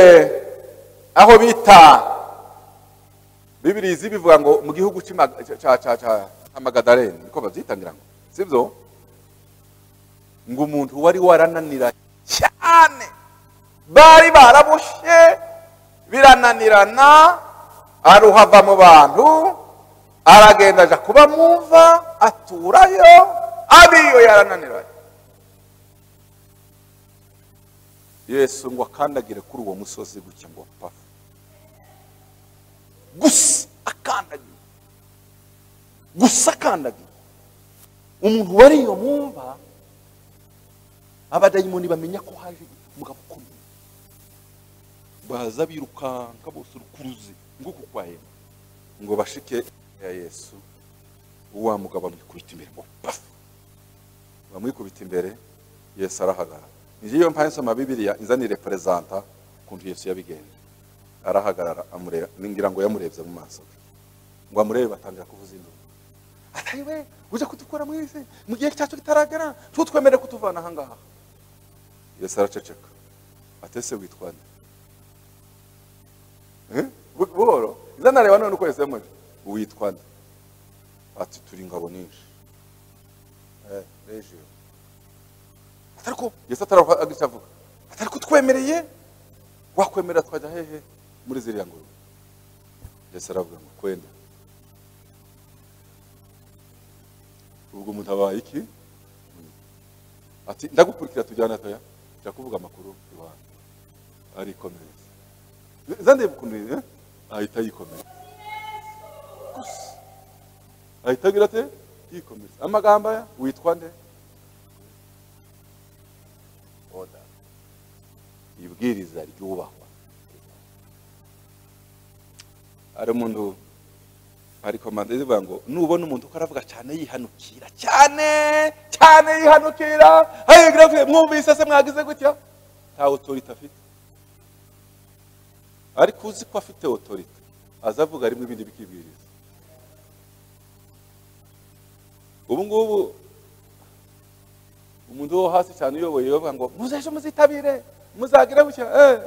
aho bita bibiri izi bivuga ngo mu gihugu cy'Imaga- cya- cya- cya- cya amagadareni niko babyitangira ngo sibyo ngo umuntu wari warananira cyane bari baraboshye birananirana aruhava mu bantu aragenda aja kuba mumva aturayo abiyo yarananiranye yesu ngo akandagire kuri uwo musozi gutya ngo pafu gusa akandagire gusa akandagire umuntu wari iyo mwumva abadayimoni bamenya ko haje umugabo ukomeye baza birukanka bose urukuruzi ngo kukwahema ngo bashike ya yesu wa mugabo amwikubita imbere ngo pafu bamwikubita imbere yesu arahagarara niyo mpamvu nsoma bibiliya inzanire perezanta ukuntu yesu yabigenje arahagarara amureba ningira ngo yamurebye mu maso ngo amurebe batangira kuvuza induru atari we uje kudukura muri isi mu gihe cyacu kitaragera tuba twemerewe kutuvana aha ngaha yesu araceceka atese witwa nde Eh? Bu- buhoro izanareba none uko yesu yamuje witwa nde ati turi ingabo nyinshi eh regio atari ko yesu ataragisha avuga atari ko twemereye wakwemera twajya hehe muri ziriya ngurube yesu aravuga ngo kwenda ubwo umuntu abaye iki ati ndagukurikira tujyana toya njya kuvuga amakuru iwanyu arikomereza zandeba ukuntu eh? ahita yikomeza Gusa. ahita agira ate yikomeza amagambo aya witwa nde oda ibwiriza ryubahwa hari umuntu hari komanda ivuga ngo nubona umuntu uko aravuga cyane yihanukira cyane cyane yihanukira hayigira avuye mwumvise se mwagize gutya nta otorite afite ariko uzi ko afite otorite aza avuga rimwe ibindi bikibwiriza ubu ngubu umuntu wo hasi cyane uyoboye yavuga ngo muze ejo muzitabire muzagire gutya eh.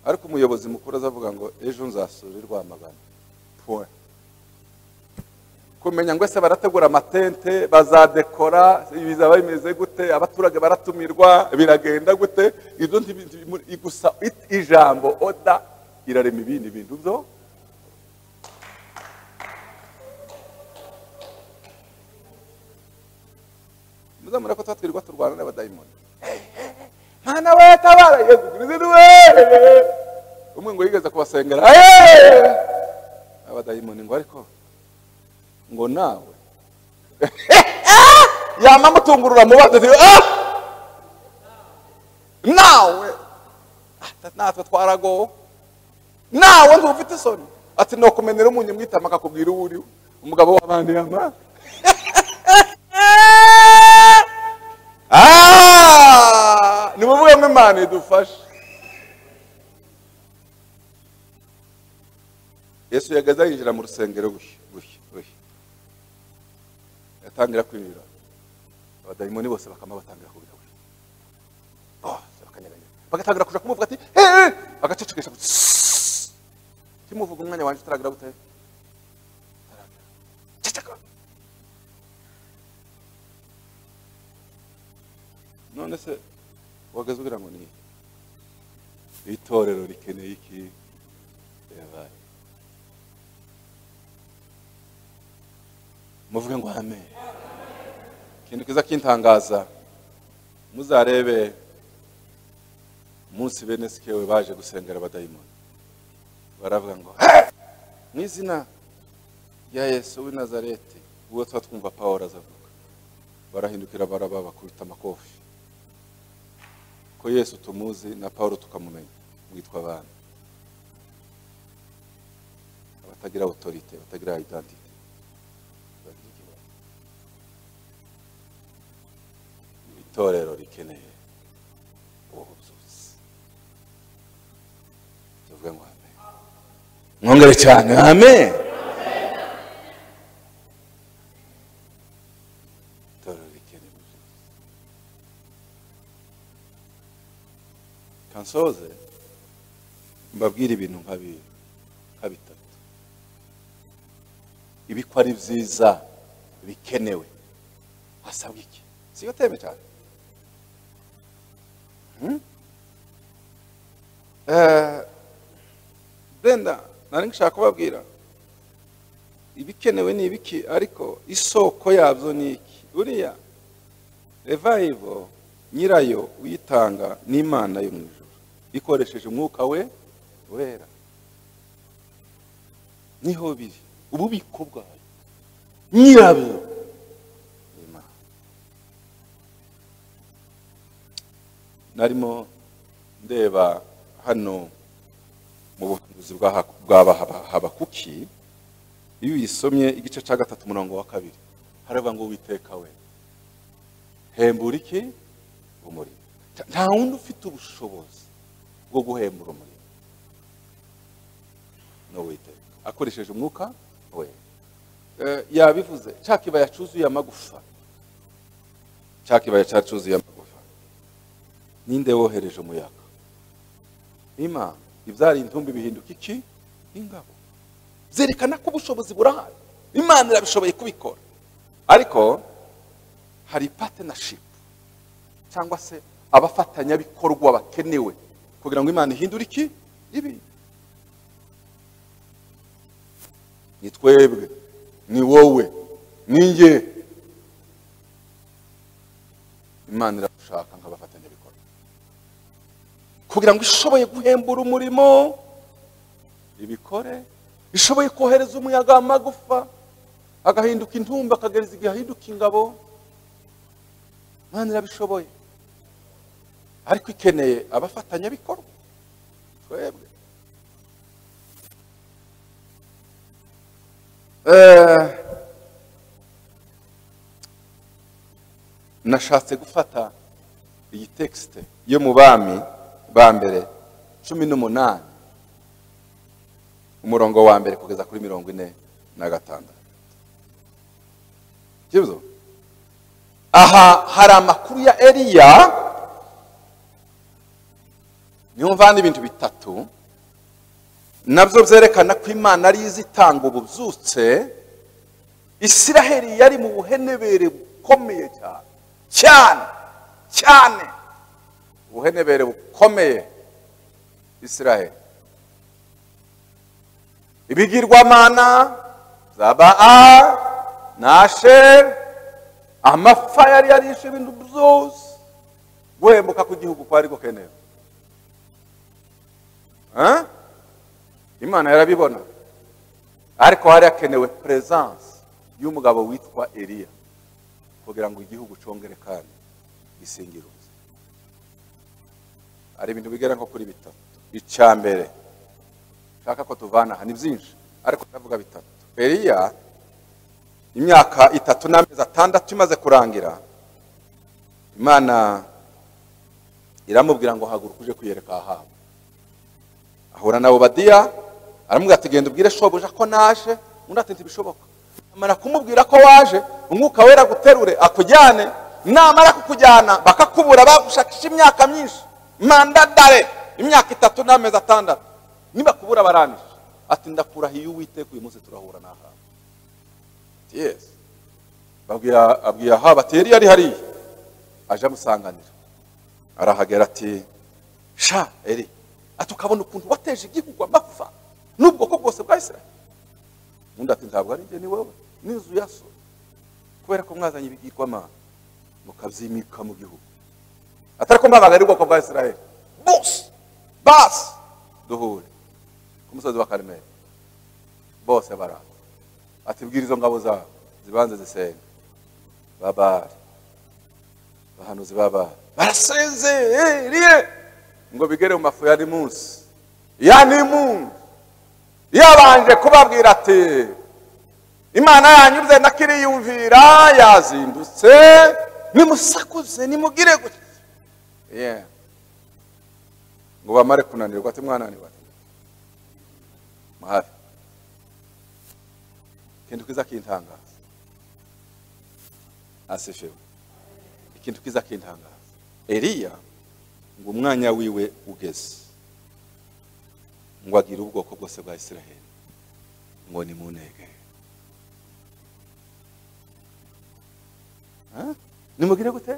ariko umuyobozi mukuru azavuga ngo ejo nzasura i rwamagana point kumenya ngo ese barategura amatente bazadekora bizaba bimeze gute abaturage baratumirwa biragenda gute ibyo ntibi- ntibi- gusa it- ijambo oda irarema ibindi bintu byo muzamura ko tuba twirirwa turwana n'abadayimoni mwana we tabara yezu kirisiti we umwe ngo yigeze kubasengera "Eh!" abadayimoni ngo ariko ngo nawe yamamutungurura mu bandi nawe Ata- natwe twaragowe nawe ntufite isoni ati ni ukumenera umunyamwitama akakubwira uwo uriwe umugabo w'abandi yama Ah! ni ukuvuga ngo imana idufashe yesu yagaze yinjira mu rusengero gushya gushya gushya yatangira kwinjira abadayimoni bose bakama batangira kubira we bose bakanyeganyega bagatangira kuja kumuvuga ati hehe agacecekesha gusa kimuvuga umwanya wanje utaragira gute Utaragira. ceceka none se wagaze ugira ngo ni iki? itorero rikeneye iki yabaye muvuge ngo amen ikintu kiza kintangaza muzarebe umunsi bene sikewe baje gusengera abadayimoni baravuga ngo "Hey! mu izina rya yesu w'i nazareti ubwo tuba twumva pawulo azavuga barahindukira baraba bakubita amakofi ko yesu tumuzi na pawulo tukamumenya mwitwa abana abatagira otorite batagira idantite bagira ikibazo itorero rikeneye ubuzuzi tuvuge ngo amen mwongere cyane amen itorero rikeneye ubuzuzi kansoze mbabwire ibintu nka bi- nka bitatu ibi ko ari byiza bikenewe hasabwa iki siyo teme cyane Eh, Brenda nari ngishaka kubabwira ibikenewe ni ibiki ariko isoko yabyo ni iki buriya revival nyirayo uyitanga n'imana yo mu ijuru ikoresheje umwuka we wera niho biri ububiko bwayo nyirabyo ni Imana. narimo ndeba hano mu buhanuzi bwa Ha- bwa Baha- habakuki iyo uyisomye igice cya gatatu umurongo wa kabiri haravuga ngo witeka we hembura iki umurimo Ta- nta wundi ufite ubushobozi bwo guhembura umurimo ni uwiteka akoresheje umwuka we Eh, yabivuze cya kibaya cyuzuye amagufa cya kibaya cyacuzuye amagufa ninde wohereje umuyaga imana ibyara intumbi bihinduka iki ingabo byerekana ko ubushobozi burahari imana irabishoboye kubikora ariko hari partnership cyangwa se abafatanyabikorwa bakenewe kugira ngo imana ihindure iki ibi ni twebwe ni wowe ni nge imana iradushaka nk'abafatanyabikorwa kugira ngo ishoboye guhembura umurimo ibikore ishoboye kohereza umuyaga amagufa agahinduka intumbi akagereza igihe ahinduka ingabo imana irabishoboye ariko ikeneye abafatanyabikorwa twebwe Eh, nashatse gufata iyi tekisite yo mu bami ba mbere cumi n'umunani umurongo wa mbere kugeza kuri mirongo ine na gatandatu Kibuzo? aha hari amakuru ya eliya niyo mvana ibintu bitatu nabyo byerekana ko imana ari izitanga ububyutse isiraheli yari mu buhenebere bukomeye cyane cyane cyane ubuhenebere bukomeye isiraheli ibigirwamana za baa na asheri amapfa yari yarishe ibintu byose guhembuka kw'igihugu kwari gukenewe Eh? imana yarabibona ariko hari hakenewe peresanse y'umugabo witwa eliya kugira ngo igihugu congere kandi gisingiruze hari ibintu bigera nko kuri bitatu icya mbere nshaka ko tuvana aha ni byinshi ariko ndavuga bitatu eliya imyaka itatu n'amezi atandatu imaze kurangira imana iramubwira ngo haguruka uje kwiyereka ahabu ahura na obadiya aramubwira ati genda ubwire shobuja ko naje undi ati ntibishoboka amara kumubwira ko waje umwuka wera guterure akujyane namara kukujyana bakakubura bagushakisha imyaka myinshi manda dare imyaka itatu n'amezi atandatu nibakubura baranisha ati ndakurahiye uwiteka uyu munsi turahura n'ahabu yes babwira abwira ahabu ati yari yari hariya aje amusanganira arahagera ati sha eri ati ukabona ukuntu wateje igihugu amapfa n'ubwoko bwose bwa isiraheli undi ati ntabwo ari njye ni wowe n'inzu ya so kubera ko mwazanye ibigirwamana mukabyimika mu gihugu atari ko mwabaga ari ubwoko bwa isiraheli bose basi duhure ku musozi wa karemera bose baraza ati bwira izo ngabo zawe zibanze zisenga babari abahanuzi babari barasinziriye ngo bigere mu mafu ya nimunsi ya nimunsi yabanje kubabwira ati imana yanyuze nakiriyumvira yazindutse nimusakuze nimugire gutya Yeah. ngo bamare kunanirwa ati mwananirwa ati muhafi ikintu kiza kintangaza asifewe ikintu kiza kintangaza eliya ngo umwanya wiwe ugeze ngo agire ubwoko bwose bwa isiraheli ngo ni mu ntege nimugire gute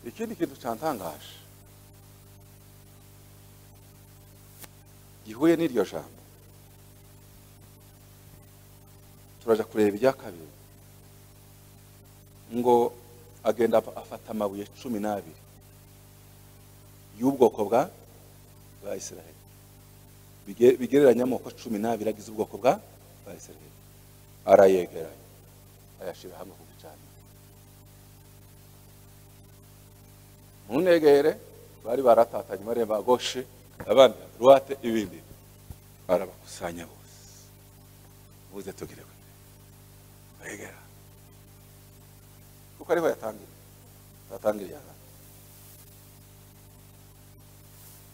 ikindi kintu cyantangaje gihuye n'iryo jambo turaja kureba ibya kabiri ngo agenda af- afata amabuye cumi n'abiri y'ubwoko bwa bwa isiraheli Bige- bigereranya amoko cumi n'abiri agize ubwoko bwa bwa isiraheli arayegeranya ayashyira hamwe ku gicaniro ntunegere bari baratatanye bareba goshe abandi ruwate ibindi barabakusanya bose buze tugire gute begera kuko ariho yatangiriye yatangiriye aha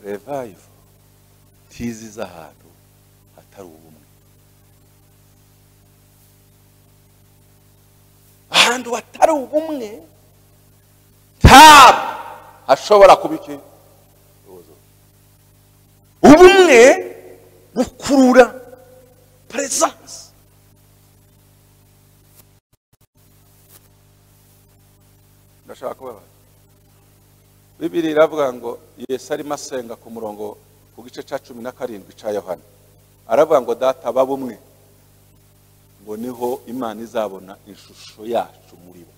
revayivu tizi z'ahantu hatari ubumwe ahantu hatari ubumwe ntabwo hashobora kuba iki ubumwe bukurura peresanse ndashaka kubabaza bibiri iravuga ngo yesu arimo asenga ku murongo ku gice cya cumi na karindwi cya yohana aravuga ngo data ba bumwe ngo niho imana izabona ishusho yacu muri bo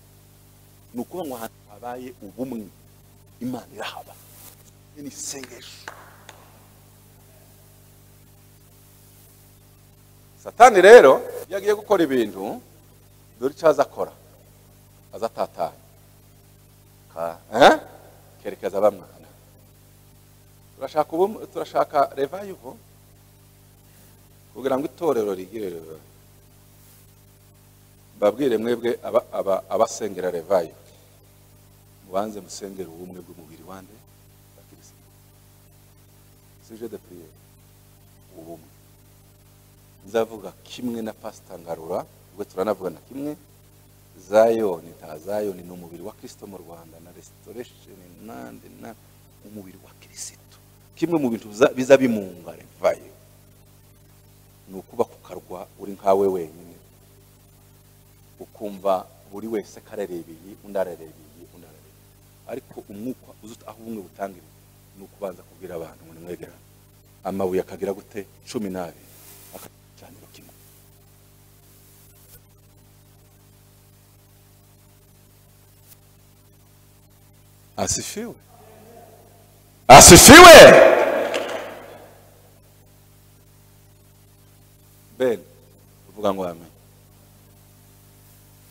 ni ukuvuga ngo ahantu habaye ubumwe imana irahaba Ni n'isengesho satani rero iyo agiye gukora ibintu dore icyo aza akora aza atatanye Ka- eh? kerekeza bamwana turashaka ubu turashaka revayivu kugira ngo itorero rigire revival. babwire mwebwe aba- aba- abasengera revayivu mubanze musengere ubumwe bw'umubiri wande bakirisitu suje de priere ubumwe nzavuga kimwe na pasita ngarura ubwo turanavugana kimwe zayoni ta zayoni ni umubiri wa kirisito mu rwanda na resitoresheni nande na umubiri wa kirisito kimwe mu bintu biza- biza bimunga revayo ni ukuba ku karwa uri nkawe wenyine ukumva buri wese ko ararebeye undi ararebeye undi ararebeye ariko umwuka uzi ut- aho ubumwe butangira ni ukubanza kubwira abantu ngo nimwegerane amabuye akagira gute cumi n'abiri akacaniro kimwe asifiwe asifiwe ben uvuga ngo amen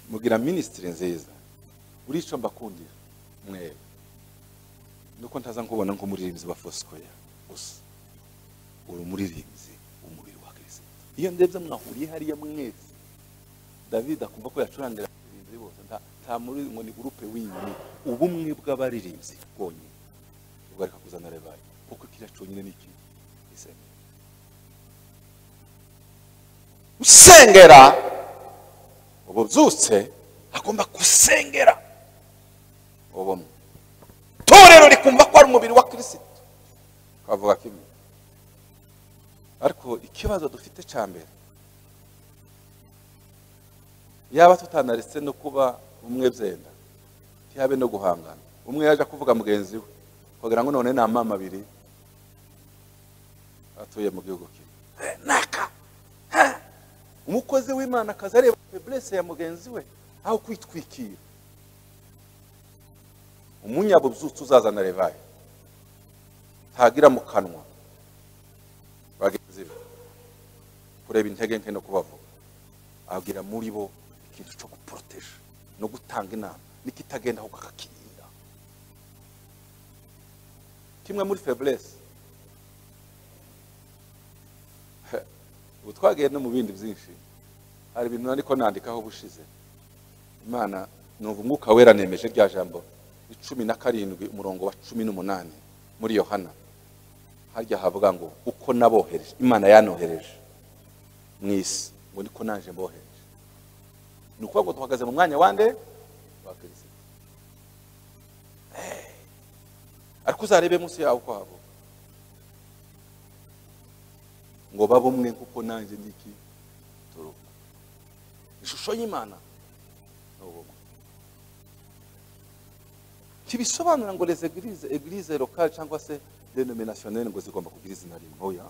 mugira minisitiri nziza buri icyo mbakundira mwebe nuko ntaza nkubona nk'umuririmbyi wa fosikoya gusa uri umuririmbyi umubiri wa kirisito iyo ndebye mwahuriye hariya mwese david akumva ko yacurangira abakuririmbyi bose nta- nta- nta muri ngo ni gurupe winyoni ubumwe bw'abaririmbyi bwonyine ubwo ariko kuzana rebaye kuko kiriya cyonyine ni iki isenga usengera ubu byutse agomba gusengera ubumwe itorero rikumva ko ari umubiri wa kirisito kavuga kimwe ariko ikibazo dufite cya mbere yaba tutanaretse no kuba umwe byenda ntihabe no guhangana umwe yaje kuvuga mugenzi we kugira ngo none ni amama abiri atuye mu gihugu kimwe Eh, naka Ha! umukozi w'imana akaza areba feburese ya mugenzi we aho kwitwikira umunyabubyutse uzazana revayi ntagira mu kanwa bagenzi be kureba intege nke no kubavuga abwira muri bo ikintu cyo guporoteje no gutanga inama n'ikitagenda ahubwo akakirinda kimwe muri feburese ubu twagiye no mu bindi byinshi hari ibintu nandiko nandikaho ubushize imana numva umwuka wera nemeje rya jambo icumi na karindwi umurongo wa cumi n'umunani muri yohana harya havuga ngo uko nabohereje imana yanohereje mu isi ngo niko naje mbohereje ni ukuvuga ngo duhagaze mu mwanya wa nde wa kirisito Eh. ariko uzarebe munsi yawe uko havuga ngo babe umwe kuko nanjye ndiki turi umwe ishusho y'imana ni ubumwe ntibisobanura ngo les eglises eglise locale cyangwa se denominationnelle ngo zigomba kugira izina rimwe oya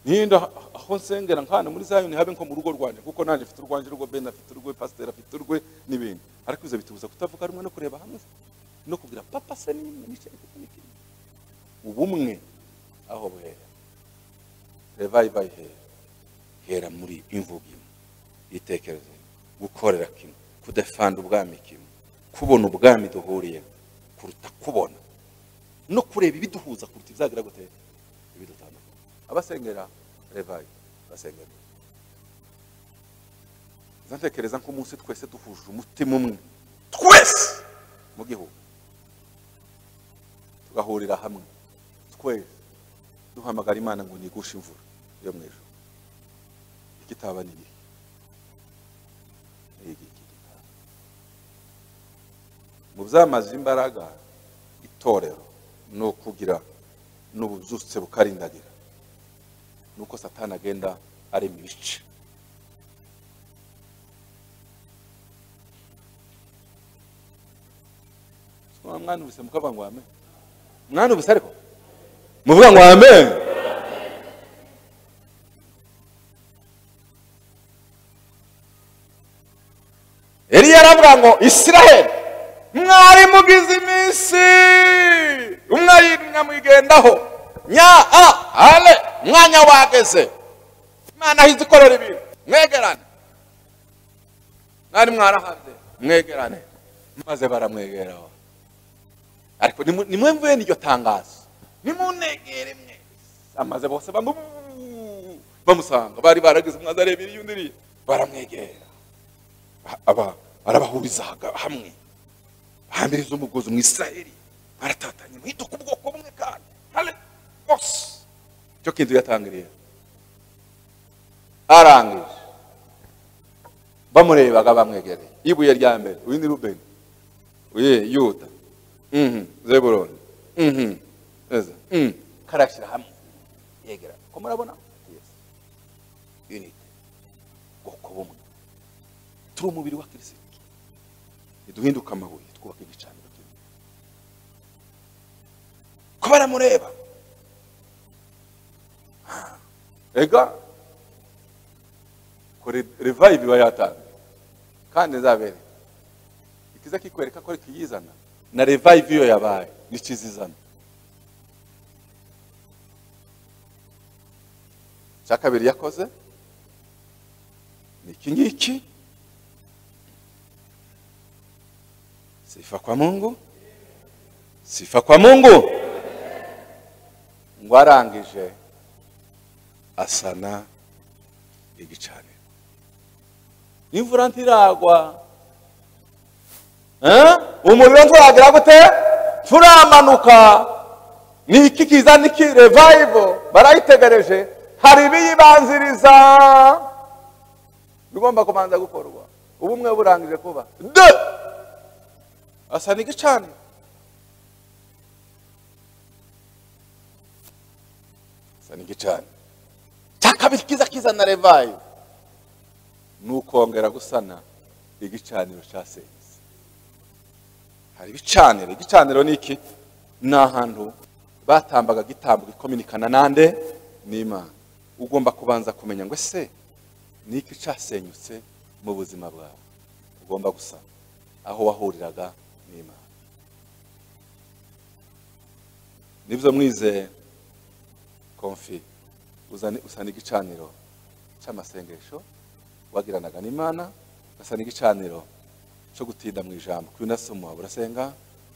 ninda aho nsengera nkana muri zayoni habe nko mu rugo rwanjye kuko nanjye mfite urwanjye urwo ben afite urwe pasiteri afite urwe n'ibindi ariko ibyo bitubuza kutavuga rumwe no kureba hamwe no kubwira papa se n'imwe n'icyo ariko n'ikindi ubumwe aho buhera revayiva ihera ihera muri imvugo imwe ibitekerezo bimwe, gukorera kimwe kudefanda ubwami kimwe kubona ubwami duhuriyeho kuruta kubona no kureba ibiduhuza kuruta izagira gute ibidutandukanye abasengera revayi basengera nzatekereza ko umunsi twese duhuje umutima umwe twese mu gihugu tugahurira hamwe twese duhamagara imana ngo nigushe imvura yo mu ijoro ikitaba ni igihe iki gitabo mu byamaze imbaraga itorero ni ukugira n'ububyutse bukarindagira nuko satani agenda arema ibice mwanubise mukavuga ngo amen mwanubise ariko muvuga ngo amen eliya aravuga ngo isiraheli mwari mugize iminsi umwayimya mwigendaho nya a ale mwanya wageze imana ahize ikorera ibintu mwegerane mwari mwarahabye mwegerane maze baramwegeraho ariko nimu- nimwe mvuye n'iryo tangazo nimunegere mwe amaze bose bamu bamusanga bari baragize umwaza areba iriya undi iriya baramwegera aba- arabahuriza haga- hamwe bahambiriza umugozi mu israheli baratatanye muhituka ubwoko bumwe kandi hale bose icyo kintu yatangiriye arangije bamurebaga bamwegereye ibuye rya mbere uyu ni rubeni uyu yuda Mhm, zeburoni Mhm, eza, mhm. karashyira hamwe yegera ko murabona Yes. unite bwoko bumwe turi umubiri wa kirisito ntiduhinduka amabuye twubaka igicaniro kimwe ko baramureba Ah, ega ko revayivi iba yatanze kandi nzabere ikiza kikwereka ko ariko iyizana na revayivi iyo yabaye n'ikizizana cya kabiri yakoze ni iki ngiki sifa kwa mungu sifa kwa mungu ngo arangije asana igicaniro imvura ntiragwa Eh? umuriro ntiwagira gute turamanuka ni iki kiza ni iki revival barayitegereje hari ibiyibanziriza bigomba kubanza gukorwa ubumwe burangije kuba de asa n'igicaniro asa n'igicaniro cya kabiri kiza kizana revival ni ukongera gusana igicaniro cya senyutse hari ibicaniro igicaniro ni iki ni ahantu batambaga gitambo gikominikana nande n'imana ugomba kubanza kumenya ngo ese ni iki cyasenyutse mu buzima bwawe ugomba gusa aho wahuriraga n'imana nibyo mwize konfi uzana usana igicaniro cy'amasengesho wagiranaga n'imana ugasana igicaniro cyo gutinda mu ijambo kuba unasoma wawe urasenga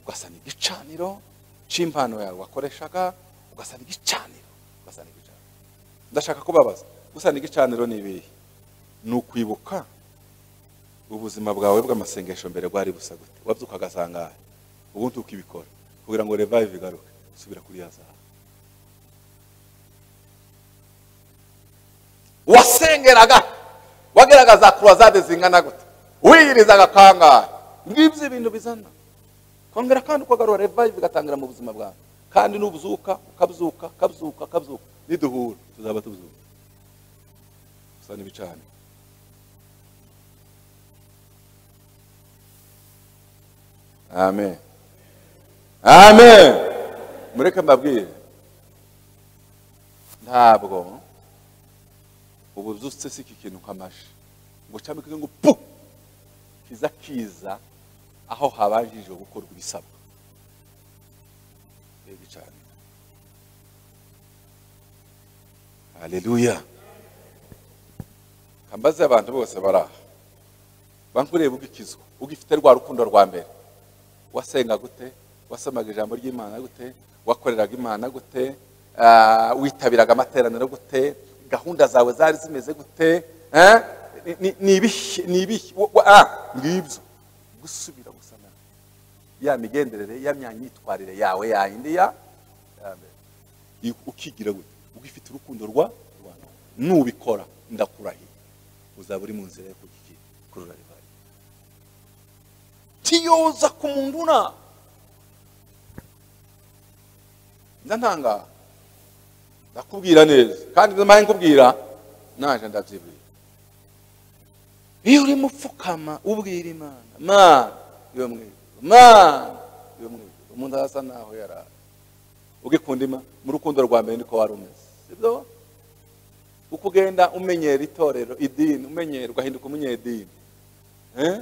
ugasana igicaniro cy'impano yawe wakoreshaga ugasana igicaniro ugasana igicaniro ndashaka kubabaza gusana igicaniro ni ibihe ni ukwibuka ubuzima bwawe bw'amasengesho mbere bwari busa gute wabyuka ugasanga ubundi ukibikora kugira ngo revive igaruke subira kuri ya zahabu wasengeraga wageraga za kurozade zingana gute wiyirizaga kangahe ngibyo ibintu bizana kongera kandi ukagarura revive igatangira mu buzima bwawe kandi nubuzuka ukabyuka ukabyuka ukabyuka niduhura tuzaba tubyuka gusa n'ibicane amen amen mureke mbabwire ntabwo ubu byutse si iki kintu nk'amashi ngo cyambike ngo pu kiza kiza aho habanjije gukorwa ibisabwa reba cyane haleluya kambaze abantu bose bari aha bankureba ugikizwa ugifite rwa rukundo rwa mbere wasenga gute wasomaga ijambo ry'imana gute wakoreraga imana gute Ah, witabiraga amateraniro gute gahunda zawe zari zimeze gute Eh? Ni- ni- ni ibihe ni ibihe Wa- wa- ah, ngibyo gusubira gusana ya migenderere ya myanyitwarire yawe yayindi ya ya mbere. I- ukigira gute ugifite urukundo rwa rwa none. nubikora ndakurahiye uzaba uri mu nzira yo kugira kurura rivayi tiyoza ku muntu una ndantangara ndakubwira neza kandi namaye nkubwira naje ndabyibwira iyo urimo upfukama ubwira imana mana iyo mwiza mana iyo mwiza umuntu asa naho yarara ugikunda ima mu rukundo rwa mbere niko wari umeze sibyo uko ugenda umenyera itorero idini umenyera ugahinduka umunyedini eh?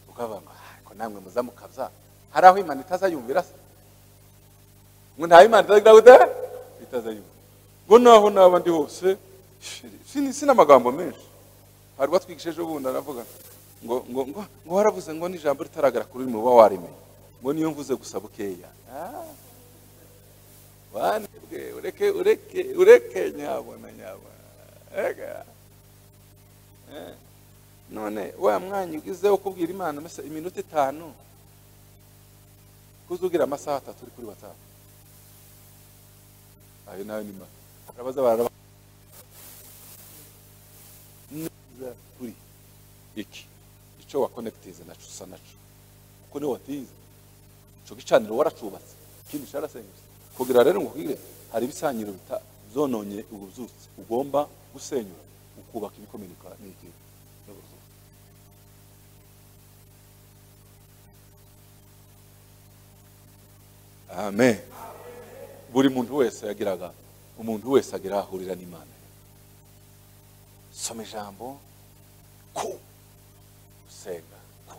ukavuga ngo "Ah, ko namwe muza mukabya hari aho imana itazayumvira se ngo ntawe imana itazagira gute itazayumva ngo naho naba ndi hose sini- sina amagambo menshi hari batwigishije ubundi aravuga ngo ngo ngo ngo waravuze ngo n'ijambo ritaragara kuri rimwe uba warimenye ngo niyo mvuze gusa bukeya Ah. wanebwe ureke ureke ureke nyabona nyabona Ega. Eh. none wa mwanya ugize wo kubwira imana mbese iminota itanu kuzugira amasaha atatu uri kuri watsapu ayo nayo ni mba barabaza bararaba neza kuri iki icyo wakonegitize nacyo usa nacyo kuko niwe watize icyo gicaniro waracubatse ikindi cyarasenyutse kugira rero ngo ubwire hari ibisanyiro bita byononye ububyutse ugomba gusenyura ukubaka ibikomereka n'iki n'ububyutse amen buri muntu wese yagiraga umuntu wese agira aho ahurira n'imana soma ijambo ku usenga ku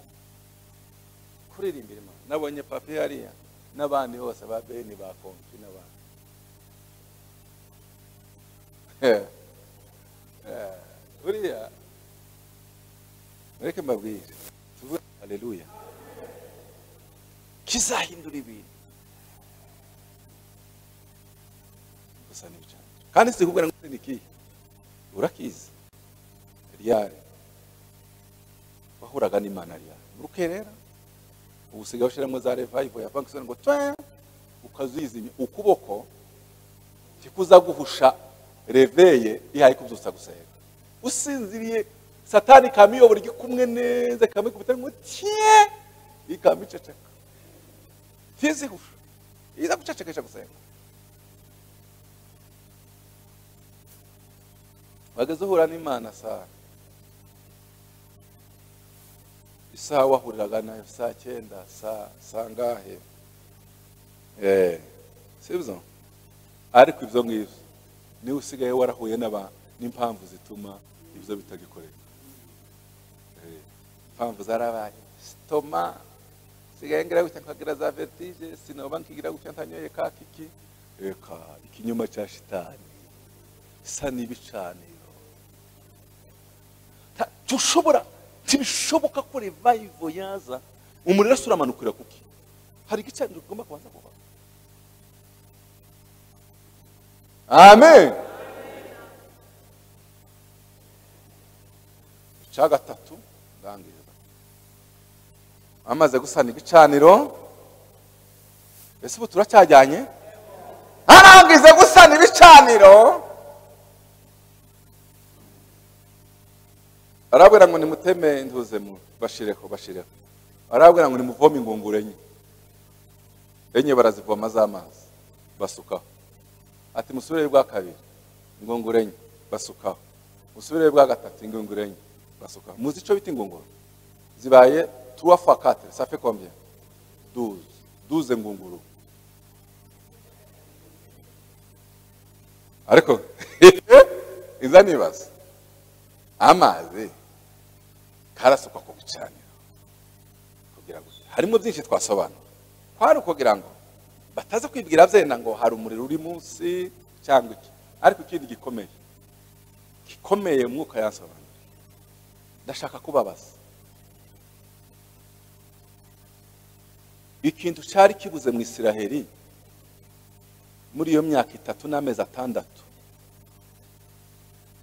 kuririmbira imana nabonye papi hariya n'abandi bose ba beni ba konfi n'abandi Eh, eh, buriya mureke mbabwire tuvuge haleluya kizahindura ibintu gusa n'ibicaniro kandi sikubwira ngo ni ikihe urakizi ryari wahuraga n'imana ariya rukerera ubu usigaye ushyiramo za revayivo ya bankisoni ngo twe ukazizimya ukuboko tikuzaguhusha reveye ihaye kubyutsa gusenga usinziriye satani kamiyobora igikumwe neza kamikubita ngo tiye ikamiceceka ntizihushe iza gucecekesha gusenga wageze uhura n'imana saa isaha wahuriraga nayo saa cyenda saa saa ngahe Eh, sibyo ariko ibyo ngibyo niwe usigaye warahuye n'aba n'impamvu zituma ibyo bitagikoreka Eh, impamvu zarabaye sitoma sigaye ngira gutya nkagira za vertige sinoba nkigira gutya ntanyoye ka kiki reka ikinyoma cya shitani isa n'ibicaniro Ta- tushobora ntibishoboka ko revival yaza umuriro uramanukira kuki hari igicaniro kigomba kubanza kuva amen icya gatatu ndangiza amaze gusana igicaniro ese ubu turacyajyanye arangize gusana ibicaniro arabwira ngo nimuteme intuze mu bashireho bashireho arabwira ngo nimuvome ingunguru enye enye barazivoma z'amazi basukaho ati musubire bwa kabiri ingunguru enye basukaho musubire bwa gatatu ingunguru enye basukaho muzi icyo bita ingunguru zibaye tuwa fa kate ça fait combien douze douze ngunguru ariko iza nibaza amazi karasukwa ku bicaniro kugira ngo harimo byinshi twasobanura kwari ukugira ngo bataza kwibwira byenda ngo hari umuriro uri munsi cyangwa iki ariko ikindi gikomeye gikomeye umwuka yasobanura ndashaka kubabaza ikintu cyari kibuze mu isiraheri muri iyo myaka itatu n'amezi atandatu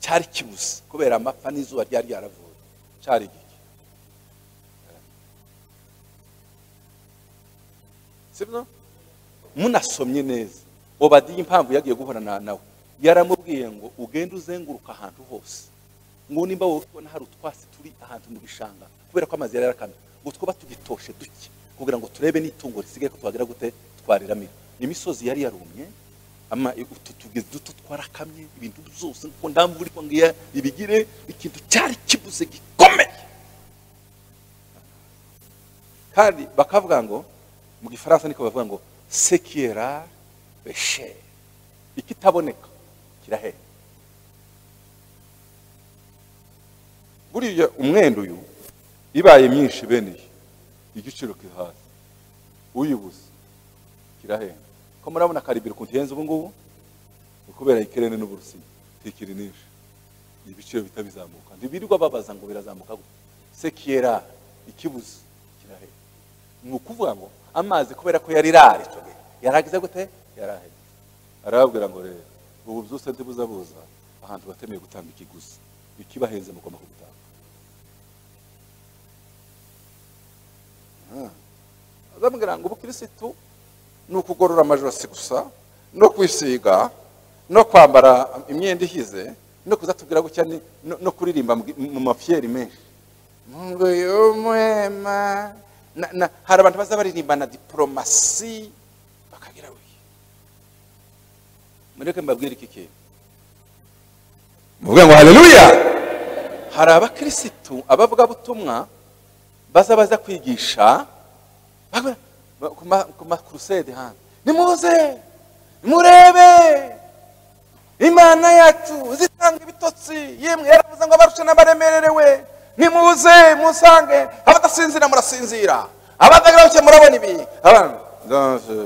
cyari kibuze kubera amapfa n'izuba ryari ryaravuye cyari gike sibyo munasomye neza obadiya impamvu yagiye guhorana nawe yaramubwiye ngo ugende uzenguruka ahantu hose ngo nimba wowe ubona hari utwatsi turi ahantu mu gishanga kubera ko amazi yari yarakamye ngo twaba tugitoshe duke kugira ngo turebe n'itungo risigaye ko twagira gute twariramira imisozi yari yarumye ama utu tugezi duto twarakamye ibintu byose ngo ndamvura ko ngiya ibigire ikintu cyari kibuze gikomeye kandi bakavuga ngo mu gifaransa niko bavuga ngo sekira beshe ikitaboneka kirahera buriya umwenda uyu ibaye myinshi bene iyi igiciro kiri hasi uyibuze kirahenda ko murabona karibiri ukuntu ihenze ubu ngubu ni kubera ikirere n'uburusiya ntikiri n'inshi ni ibiciro bihita bizamuka ntibirirwa babaza ngo birazamuka gute sekiyera ikibuze kirahenda ni ukuvuga ngo amazi kubera ko yari rari icyo gihe yaragize gute yarahenda arababwira ngo rero ubu byose ntibuzabuza ahantu batemeye gutanga ikiguzi ikibahenze mugomba kubitanga azamubwira ngo ubukirisitu ni ukugorora amajosi gusa no kwisiga no kwambara imyenda ihize no kuzatubwira gutya ni- no- no kuririmba mu gi- mu mafyeri menshi ngo y'umuhema Na- na- hari abantu baza baririmba na diporomasi bakagira buye mureke mbabwire iki kintu muvuge ngo haleluya hari abakirisitu abavugabutumwa baza baza kwigisha bakora- ba- ku ma- ku makurusede hano nimuze murebe imana yacu zitanga ibitotsi yemwe yaravuze ngo abarushe n'abaremererewe nimuze musange abadasinzira murasinzira abadagira buke murabona ibi abana Ndaje.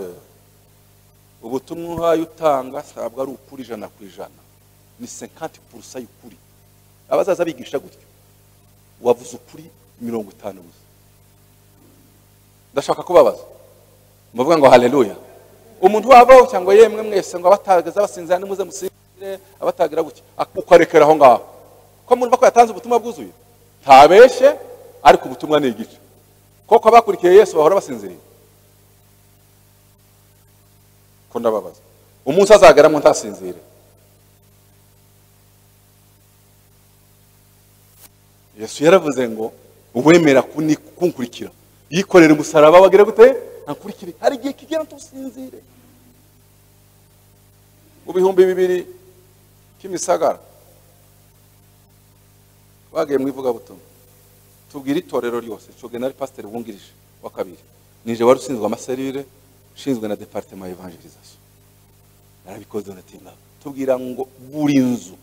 ubutumwa uhaye utanga ntabwo ari ukuri ijana ku ijana ni senkanti purusa y'ukuri abazaza bigisha gutyo wavuze ukuri mirongo itanu gusa ndashaka kubabaza muvuga ngo haleluya umuntu wavaho cyangwa yemwe mwese ngo abatagaza basinzira nimuze musinzire abatagira gutya ukarekera aho ngaho ko mwumva ko yatanze ubutumwa bwuzuye ntabeshye ariko ubutumwa ni igice koko abakurikiye yesu bahora basinziriye ko ndababaza umunsi azagaramo ntasinzire yesu yaravuze ngo uwemera kuni- kunkurikira yikorera umusaraba wagira gute ankurikire hari igihe kigera tusinzire mu bihumbi bibiri cy'imisagara bagiye mu ivugabutumwa tubwira itorero ryose nshoge na pasiteri wungirije wa kabiri nije wari ushinzwe amaserire ushinzwe na departema ya evangelization narabikoze natinda tubwira ngo buri nzu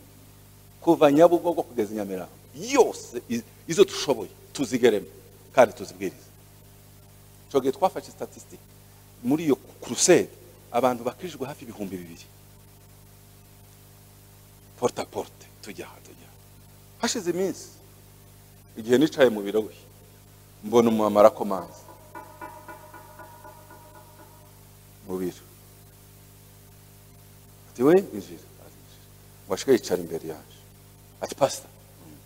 kuva nyabugogo kugeza i nyamirambo yose iz- izo dushoboye tuzigeremo kandi tuzibwirize nshoge twafashe statisitike muri iyo kurusede abantu bakirijwe hafi ibihumbi bibiri porta porte tujya aha tujya aha. hashize iminsi igihe nicaye mu biro we mbona umumama arakomanze mu biro ati we injira arinjira ngo ashike yicara imbere yaje ati pasita "Mm."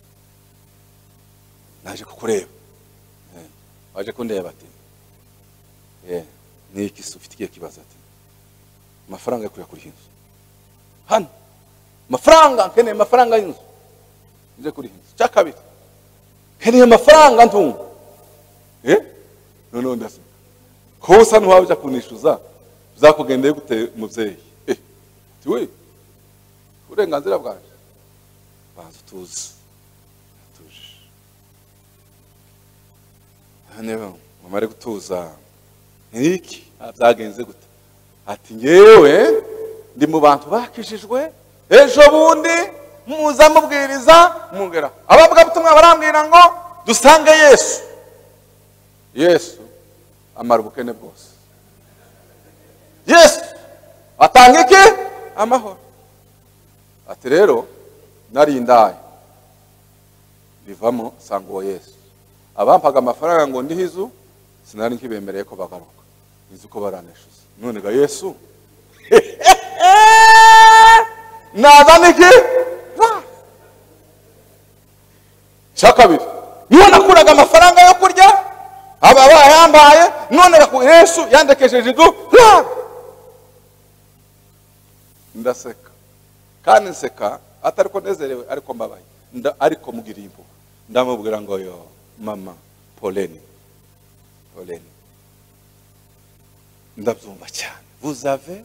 naje kukureba Eh, waje kundeba ati "Eh, ni iki se ufite ikihe kibazo ati amafaranga yo kujya kuri iyi nzu hano amafaranga nkeneye amafaranga y'inzu nje kuri iyi nzu cya kabiri nkeneye amafaranga ntunga eh noneho ndasa ko usa n'uwawe ujya kunishyuza bizakugendeye gute mubyeyi eh tiwe uburenganzira bwanjye banza utuze atuje hano mama ari gutuza nk'iki Ah, byagenze gute ati ngewe ndi mu bantu bakishijwe ejo bundi muza mubwiriza mugera abavugabutumwa barambwira ngo dusange yesu yesu amara ubukene bwose yesu atanga iki amahoro ati rero narindaye bivamo sanga uwo yesu abampaga amafaranga ngo ndiho izu sinari nkibemereye ko bagaruka inzu ko baranishyuza none ga yesu nazana iki Ra. cya kabiri niwe nakuraga amafaranga yo kurya aba bayambaye none baku- yesu yandekesheje inzu Ra. ndaseka kandi nseka atari ko nezerewe ariko mbabaye Nda- ariko mugiriye impuhwe ndamubwira ngo yo mama poleni poleni ndabyumva cyane vuzave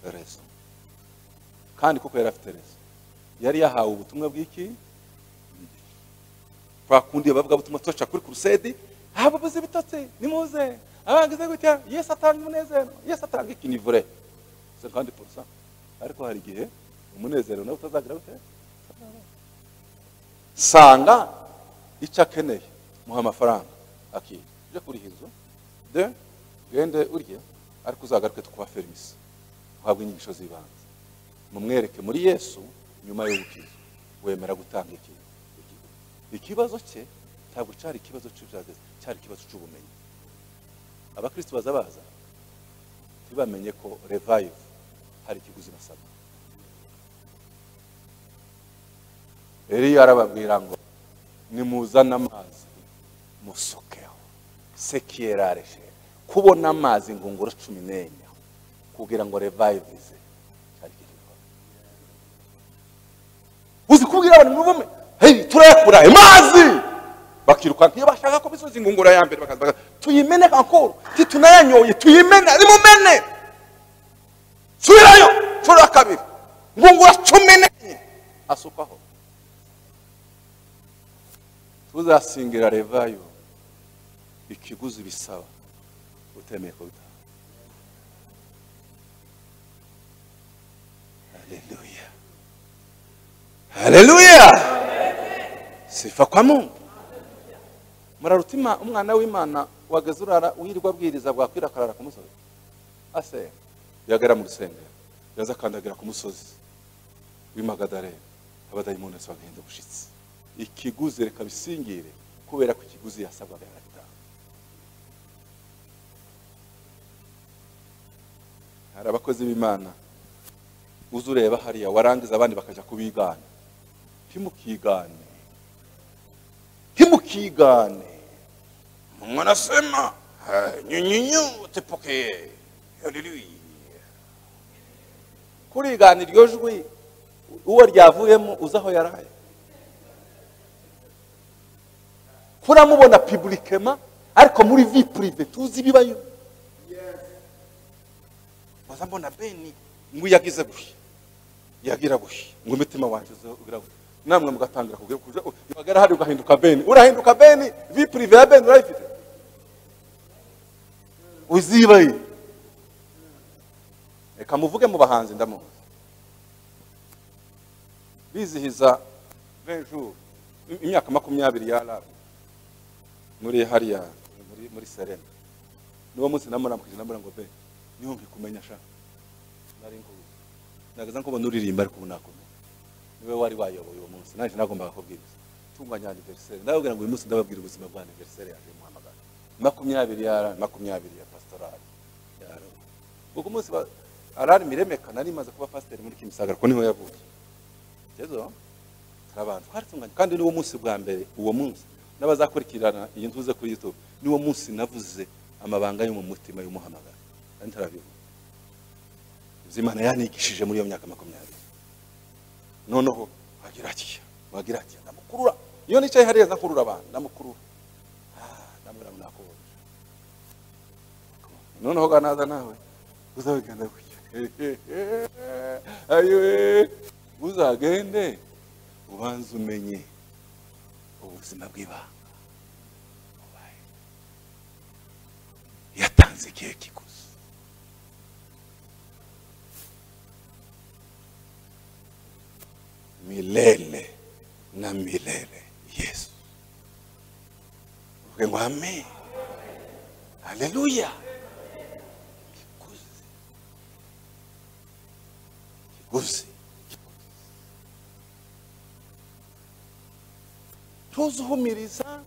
rezo kandi koko yari afite rezo yari yahawe ubutumwa bw'iki kwa kundi bavuga butumwa tuca kuri kurusedi haba buzi bitotsi nimuze abagize gutya yesu atanga umunezero yesu atanga iki ni vure 50% ariko hari igihe umunezero nawe utazagira gute sanga icyo akeneye muha amafaranga akira ujya kuri iyi nzu de ugende urye ariko uzagaruke tukuba ferimisi uhabwe inyigisho z'ibanze mumwereke muri yesu nyuma y'ubukiriya wemera gutanga iki ikibazo cye ntabwo cyari ikibazo cy'ibyageze cyari ikibazo cy'ubumenyi abakristo baza baza ntibamenye ko revive hari ikiguzi basabwa eliya arababwira ngo nimuzane amazi musukeho sekiyerareshe kubona amazi ingunguru cumi n'enye kugira ngo revivize cyari igikorwa uzi kubwira abantu muri bumwe hey, turayakura amazi bakiruka iyo bashaka ko bisoza ingungura ya mbere bakaza bakaza, tuyimene kankuru titunayanyoye tuyimene rimumene subirayo nshuro ya kabiri ngungura cumi n'enye asukaho tuzasingira revayo ikiguzi bisaba utemeye kubitanga haleluya haleluya sifa kwa mungu murarutima umwana w'imana wageze urara wirirwa abwiriza bwakwira akarara ku musozi ase yagera mu rusengero yaza akandagira ku musozi w'imagadarena abadayimoni bose bagahenda ubushitsi ikiguzi reka bisingire kubera ko ikiguzi yasabwaga yaratanga hari abakozi b'imana uzi ureba hariya warangiza abandi bakajya kubigana ntimukigane ntimukigane Mungu anasema "Ah, nyinyi nyote pokee. Haleluya. kurigana iryo jwi uwo ryavuyemo uzi aho yaraye turamubona piburikema ariko muri vi purive tuzi ibibayo Waza mbona beni ngo yagize gushya yagira gushya ngo umutima wanjye uze- ugira gushya namwe mugatangira kugira kuja uhagara hari ugahinduka beni urahinduka beni vi purive ya beni urayifite uzibaye reka muvuge mu bahanzi ndamuzi bizihiza benjour imyaka makumyabiri ya rabu muri hariya muri, muri serena niwo munsi namuramukije namura ngo be niyumve kumenya sha nari nkuzi nageza nkubona uririmba ariko ubu nakumenya niwe wari wayoboye uwo munsi nanjye nagombaga kubwiriza tunganya anniversaire ndababwira ngo uyu munsi ndababwira ubuzima bwa anniversaire yaje muhamagara makumyabiri ya Arari, makumyabiri ya pastorali ya Arari. ubwo umunsi wa arari miremeka nari maze kuba pasiteri muri kimisagara kuko niho yavuye jezo turabanza twari tunganya kandi niwo munsi bwa mbere uwo munsi n'abazakurikirana iyi ntuze kuri youtube niwo munsi navuze amabanga yo mu mutima y'umuhamagara kandi ntarabivuga ibyo imana yanigishije muri iyo myaka makumyabiri noneho wagira ati wagira ati ndamukurura iyo nicaye hariya nkurura abantu ndamukurura Ah, ndamubwira ngo nakubonye noneho ga naza nawe uzabigenda gutya ayo uzagende ubanze umenye ubuzima bw'ibanga Ubaye. yatanze igihe kiguzi milele na milele yesu uvuge ngo amen haleluya kiguzi kiguzi tuzihumiriza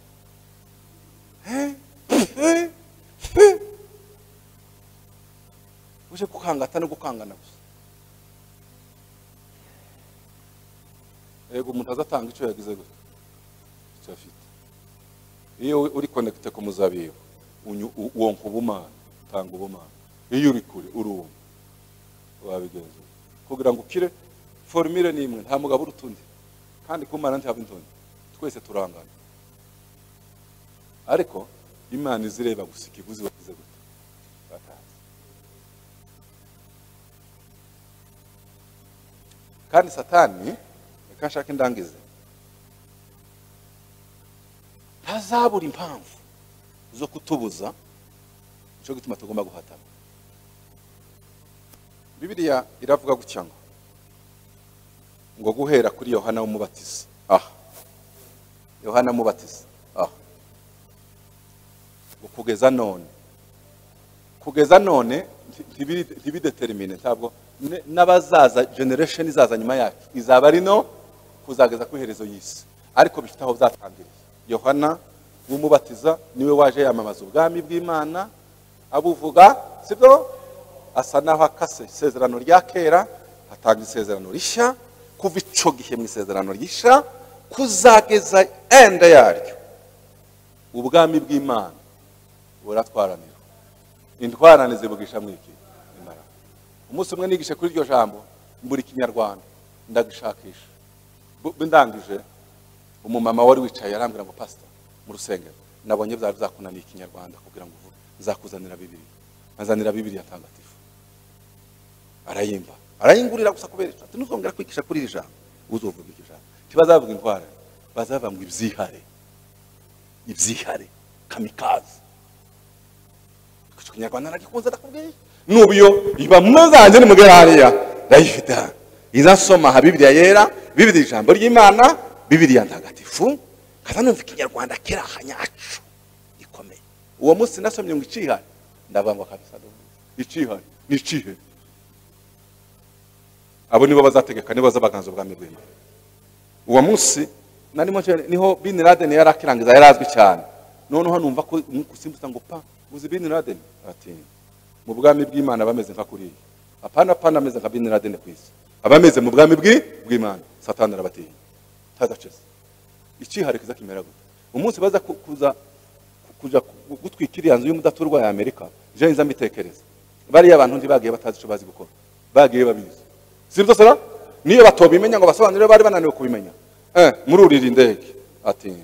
eh, eh, eh. uje gukangata no gukangana gusa yego umuntu azatanga icyo yagize gusa icyo afite iyo uri konekite ku muzabibu unyu- u- wonka ubumana tanga ubumana iyo uri kure uruma wabigenza ute? kugira ngo ukire formule ni imwe nta mugabo uruta undi kandi kumana ntihaba intundi twese turangana ariko imana izireba gusa ikiguzi wagize gute batazi kandi satani reka nshaka indangize ntazabura impamvu zo kutubuza cyo gutuma tugomba guhatana bibiliya iravuga gutya ngo ngo guhera kuri yohana w'umubatiza aha yohana mubatiza aho ngo kugeza none kugeza none nti- ntibiri- ntibidetermine ntabwo ne- n'abazaza generation izaza nyuma yacu izaba ari no kuzageza ku iherezo y'isi ariko bifite aho byatangiriye yohana w'umubatiza niwe waje yamamaza ubwami bw'imana abuvuga sibyo asa naho akase isezerano rya kera hatanga isezerano rishya kuva ico gihe mu isezerano rishya kuzageza enda yaryo ubwami bw'imana buratwaranira intwarane zivugisha mwiki imbaraga umunsi umwe nigishe kuri iryo jambo mbura ikinyarwanda ndagishakisha Bu- ndangije umumama wari wicaye arambwira ngo pasita mu rusengero nabonye byari byakunaniye ikinyarwanda kugira ngo uvuge nzakuzanira bibiri azanira bibiri tangatifu arayimba arayingurira gusa kubera icyo ati ntuzongera kwigisha kuri iri jambo uzovuga iryo jambo ntibazavuga indwara bazavuga ngo ibyihare ibyihare kamikazi icyo kinyarwanda naragikunze ndakubwiye nubiyo iba muzanjye ni mugera hariya ndayifite hano izasoma aha bibiriya yera bibiriya ijambo ry'imana bibiriya ntagatifu kaza numva ikinyarwanda kiri aha nyacu gikomeye uwo munsi nasomye ngo icihari ndavuga ngo kabisa ndumva icihari ni ikihe abo nibo bazategeka nibo bazabaganza ubwami bw'imana uwo munsi narimo nje- niho bin laden yari akirangiza yari azwi cyane noneho numva ko gusimbutsa ngo pa uzi bin laden ati mu bwami bw'imana bameze nka kuriya apana apana ameze nka bin laden ku isi abameze mu bwami bw'i bw'imana satani arabatinya tazacese icyiharikiza kimera gute umunsi baza ku- kuza ku- kujya ku- gutwika iriya nzu y'umudaturwa ya amerika je nza mbitekereza bariya abantu ntibagiye batazi icyo bazi gukora bagiye babizi si byo sera niyo batobimenya ngo basobanurire bari bananiwe kubimenya eh, mururira indege ati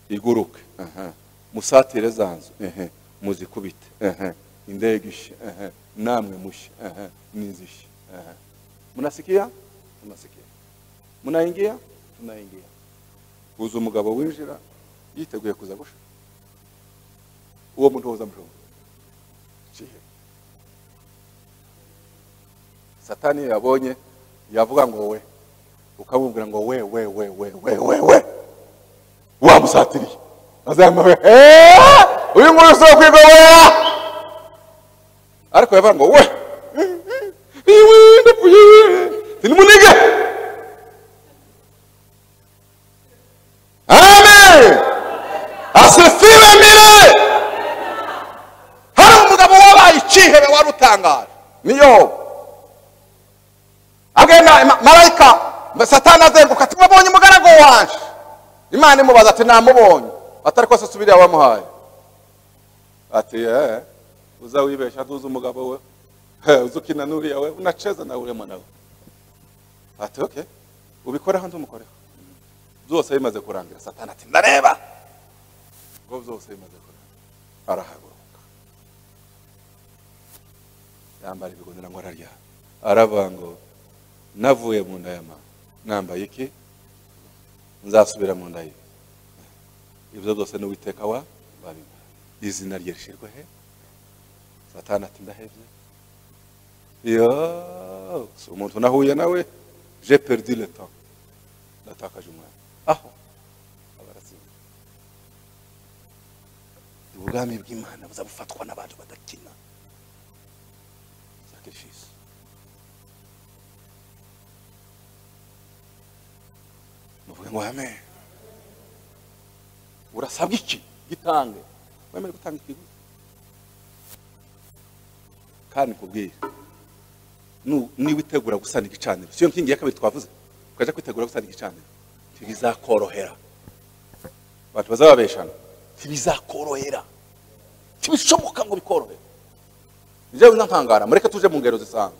iguruke aha. musatire za nzu ehe. muzikubite ehe. indege ishe ehe. namwe mushe ehe. nizishe ehe. munasikia munasikia munaingia tunaingia huza umugabo winjira yiteguye kuza gushaka uwo muntu woza mushonga kihe satani iyo yabonye yavuga ngo we ukamubwira ngo we we we we we we we wamusatiriye azamba we "Eh, uyu nguyu si uwo kwigobera ariko yavuga ngo we iwe ndapfuye sinimunige amen asifiwe mire hari umugabo wabaye ikihebe wari utangaje niyo agenda ma- marayika satani azenguka ati mubonye umugaragu wanje imana imubaza ati namubonye atari kose subiriya wamuhaye ati eh uza wibeshya ntuzi umugabo we Eh, uza ukina n'uriya we unacheza nawe urimo nawe ati okay ubikoreho ndumukoreho byose bimaze kurangira satani ati ndareba ngo byose bimaze kurangira arahaguruka yambara ibigondera ngo ararya aravuga ngo navuye mu nda ya mama nambaye iki nzasubira mu nda ye ibyo byose n'uwiteka wa babimara izina rye rishyirwe he satani ati ndahevye yo si umuntu nahuye nawe je perdi le temps natakaje umwanya aho abaratsinda ubwami bw'imana buza bufatwa n'abantu badakina sacrifice muvuge ngo amen urasabwa iki gitange wemerewe gutanga ikiguzi kandi kubwira nu- niba itegura gusana igicaniro siyo nkingi ya kabiri twavuze ukajya kwitegura gusana igicaniro ntibizakorohera abantu bazababeshana ntibizakorohera ntibishoboka ngo bikorohere njyewe nkangara mureke tuje mu ngero zisanzwe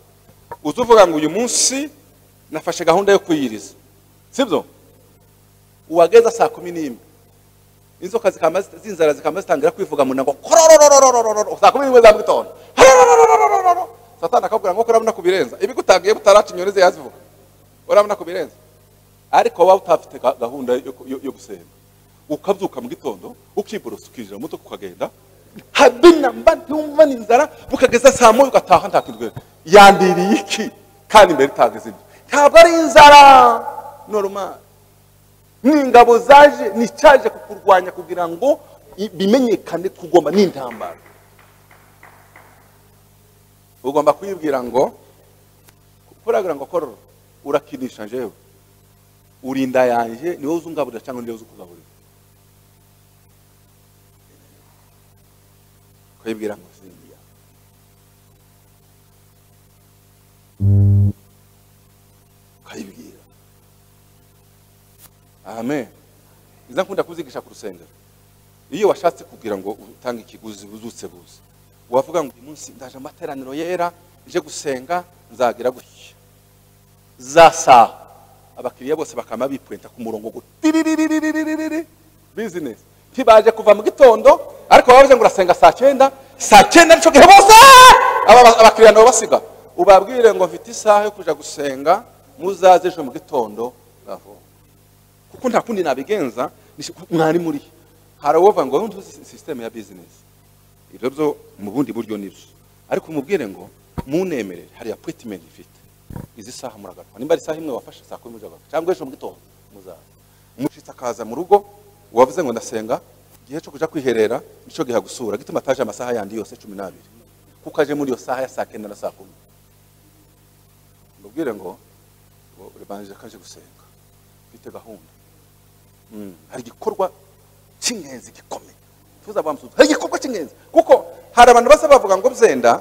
uza uvuga ngo uyu munsi nafashe gahunda yo kuyiriza sibyo uwageza saa kumi n'imwe inzoka zikama zit- z'inzara zikama zitangira kwivuga mu nda ngo kororororororororo saa kumi n'imwe za mu gitondo harorororororororo satani akakubwira ngo kurabona kubirenza ibigutangiye butaraca inyoni ziyazivuga urabona kubirenza ariko waba utafite ga- gahunda yo, yo, yo gusenga ukabyuka mu gitondo ukiborosa ukinjira mu mutwe ukagenda habina mba ntumva n'inzara bukageza saa moya ugataha nta kintu ugereye. yandiriye iki kandi mbere itageze ibyo ntabwo ari inzara normal ni ingabo zaje ni icyaje kukurwanya kugira ngo i- bimenyekane kugoma n'intambara ugomba kwibwira ngo kuragira ngo kororo urakinisha njyewe urinda yanjye ni wowe uza ungaburira cyangwa ni wowe uza ukugaburira kwibwira ngo sindiya ukayibwira amen iza nkunda kuzigisha ku rusengero iyo washatse kugira ngo utange ikiguzi buzutse buze wavuga ngo uyu munsi ndaje amateraniro yera nje gusenga nzagira gutya za saha abakiriya bose bakama bipwenta ku murongo gutiriririririri bizinesi ntibaje kuva mu gitondo ariko bavuze ngo urasenga saa cyenda saa cyenda nicyo gihe bose aba- abakiriya nabo basiga ubabwire ngo mfite isaha yo kuja gusenga muzaze ejo mu gitondo ngaho kuko nta kundi nabigenza nishe- mwari muri hari uwo ngo ngo ntuzi sisiteme ya bizinesi ibyo byo mu bundi buryo nibyo ariko umubwire ngo munemerere hari appointment ifite izi saha muragaruka nimba ari isaha imwe wafashe saa kumi muzagaruka cyangwa ejo mu gitondo muzaza mushitse akaza mu rugo wavuze ngo ndasenga igihe cyo kuja kwiherera nicyo gihe gusura gituma ataje amasaha yandi yose cumi n'abiri kuko aje muri iyo saha ya saa kenda na saa kumi mubwire ngo ngo urebanjije kaje gusenga mfite gahunda Mm, hari igikorwa cy'ingenzi gikomeye tuza bamusuzuma hari igikorwa cy'ingenzi kuko hari abantu basa bavuga ngo byenda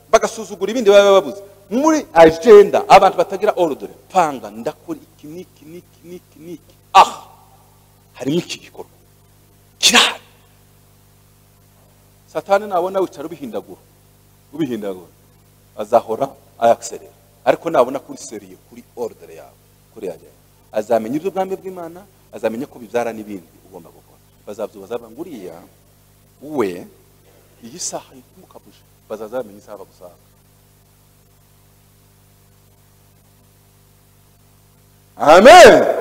bagasuzugura ibindi baba babuze muri agenda abantu batagira orudure panga ndakora iki n'iki n'iki n'iki n'iki aha harimo iki gikorwa kirahari satani nabona wicara ubihindagura ubihindagura azahora ayakiserera ariko nabona kuri seriye kuri orudere yawe kuri yajyayo azamenya iby'ubwami bw'imana azamenya ko bibyara n'ibindi ugomba gukora bazabyubaza nguriya we iyi saha yitumukabuje bazaza bamenya isaha bagusanga Amen.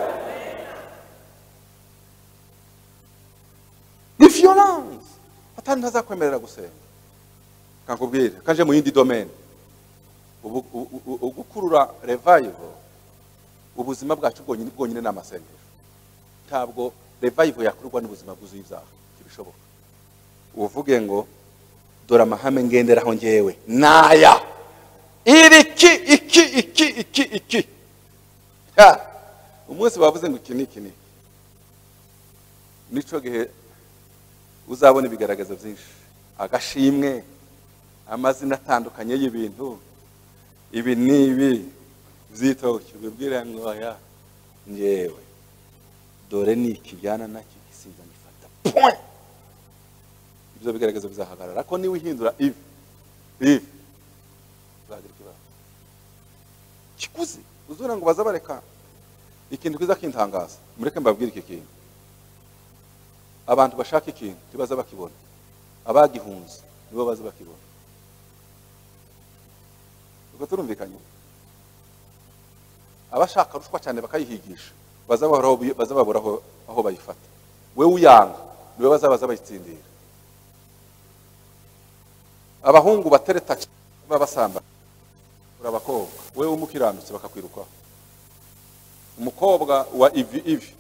If you lungs. Atani ntazakwemerera gusenga. Kakubwira, kaje mu yindi domain. Ubu- u- u- u- Ugukurura revival ubuzima bwacu bwonyine bwonyine ni amasengesho. Ntabwo revival yakurwa n'ubuzima bwuzuye ibyaha. Ntibishoboka. Uvuge ngo dora amahame ngenderaho ngewe naya iri iki iki iki iki iki Ha! umunsi bavuze ngo iki ni iki ni iki. nicyo gihe uzabona ibigaragaza byinshi agashimwe amazina atandukanye y'ibintu ibi ni ibi byitoki ubibwira ngo oya ngewe dore ni iki byana nacyo gisinza ngifata point ibyo bigaragaza bizahagarara ariko niba uhindura ibi ibi uzagira ikibazo kikuzi uzura ngo baze bareka ikintu kiza kintangaza mureke mbabwire iki kintu abantu bashaka ikintu ntibaza bakibona abagihunze nibo baza bakibona ubwo turumvikanye abashaka ruswa cyane bakayihigisha baza bahora aho- baza babura aho- aho bayifata we uyanga niwe bazabaza bayitsindira abahungu batereta babasamba urabakobwa wewe umukirandutse bakakwirukaho umukobwa wa ivi ivi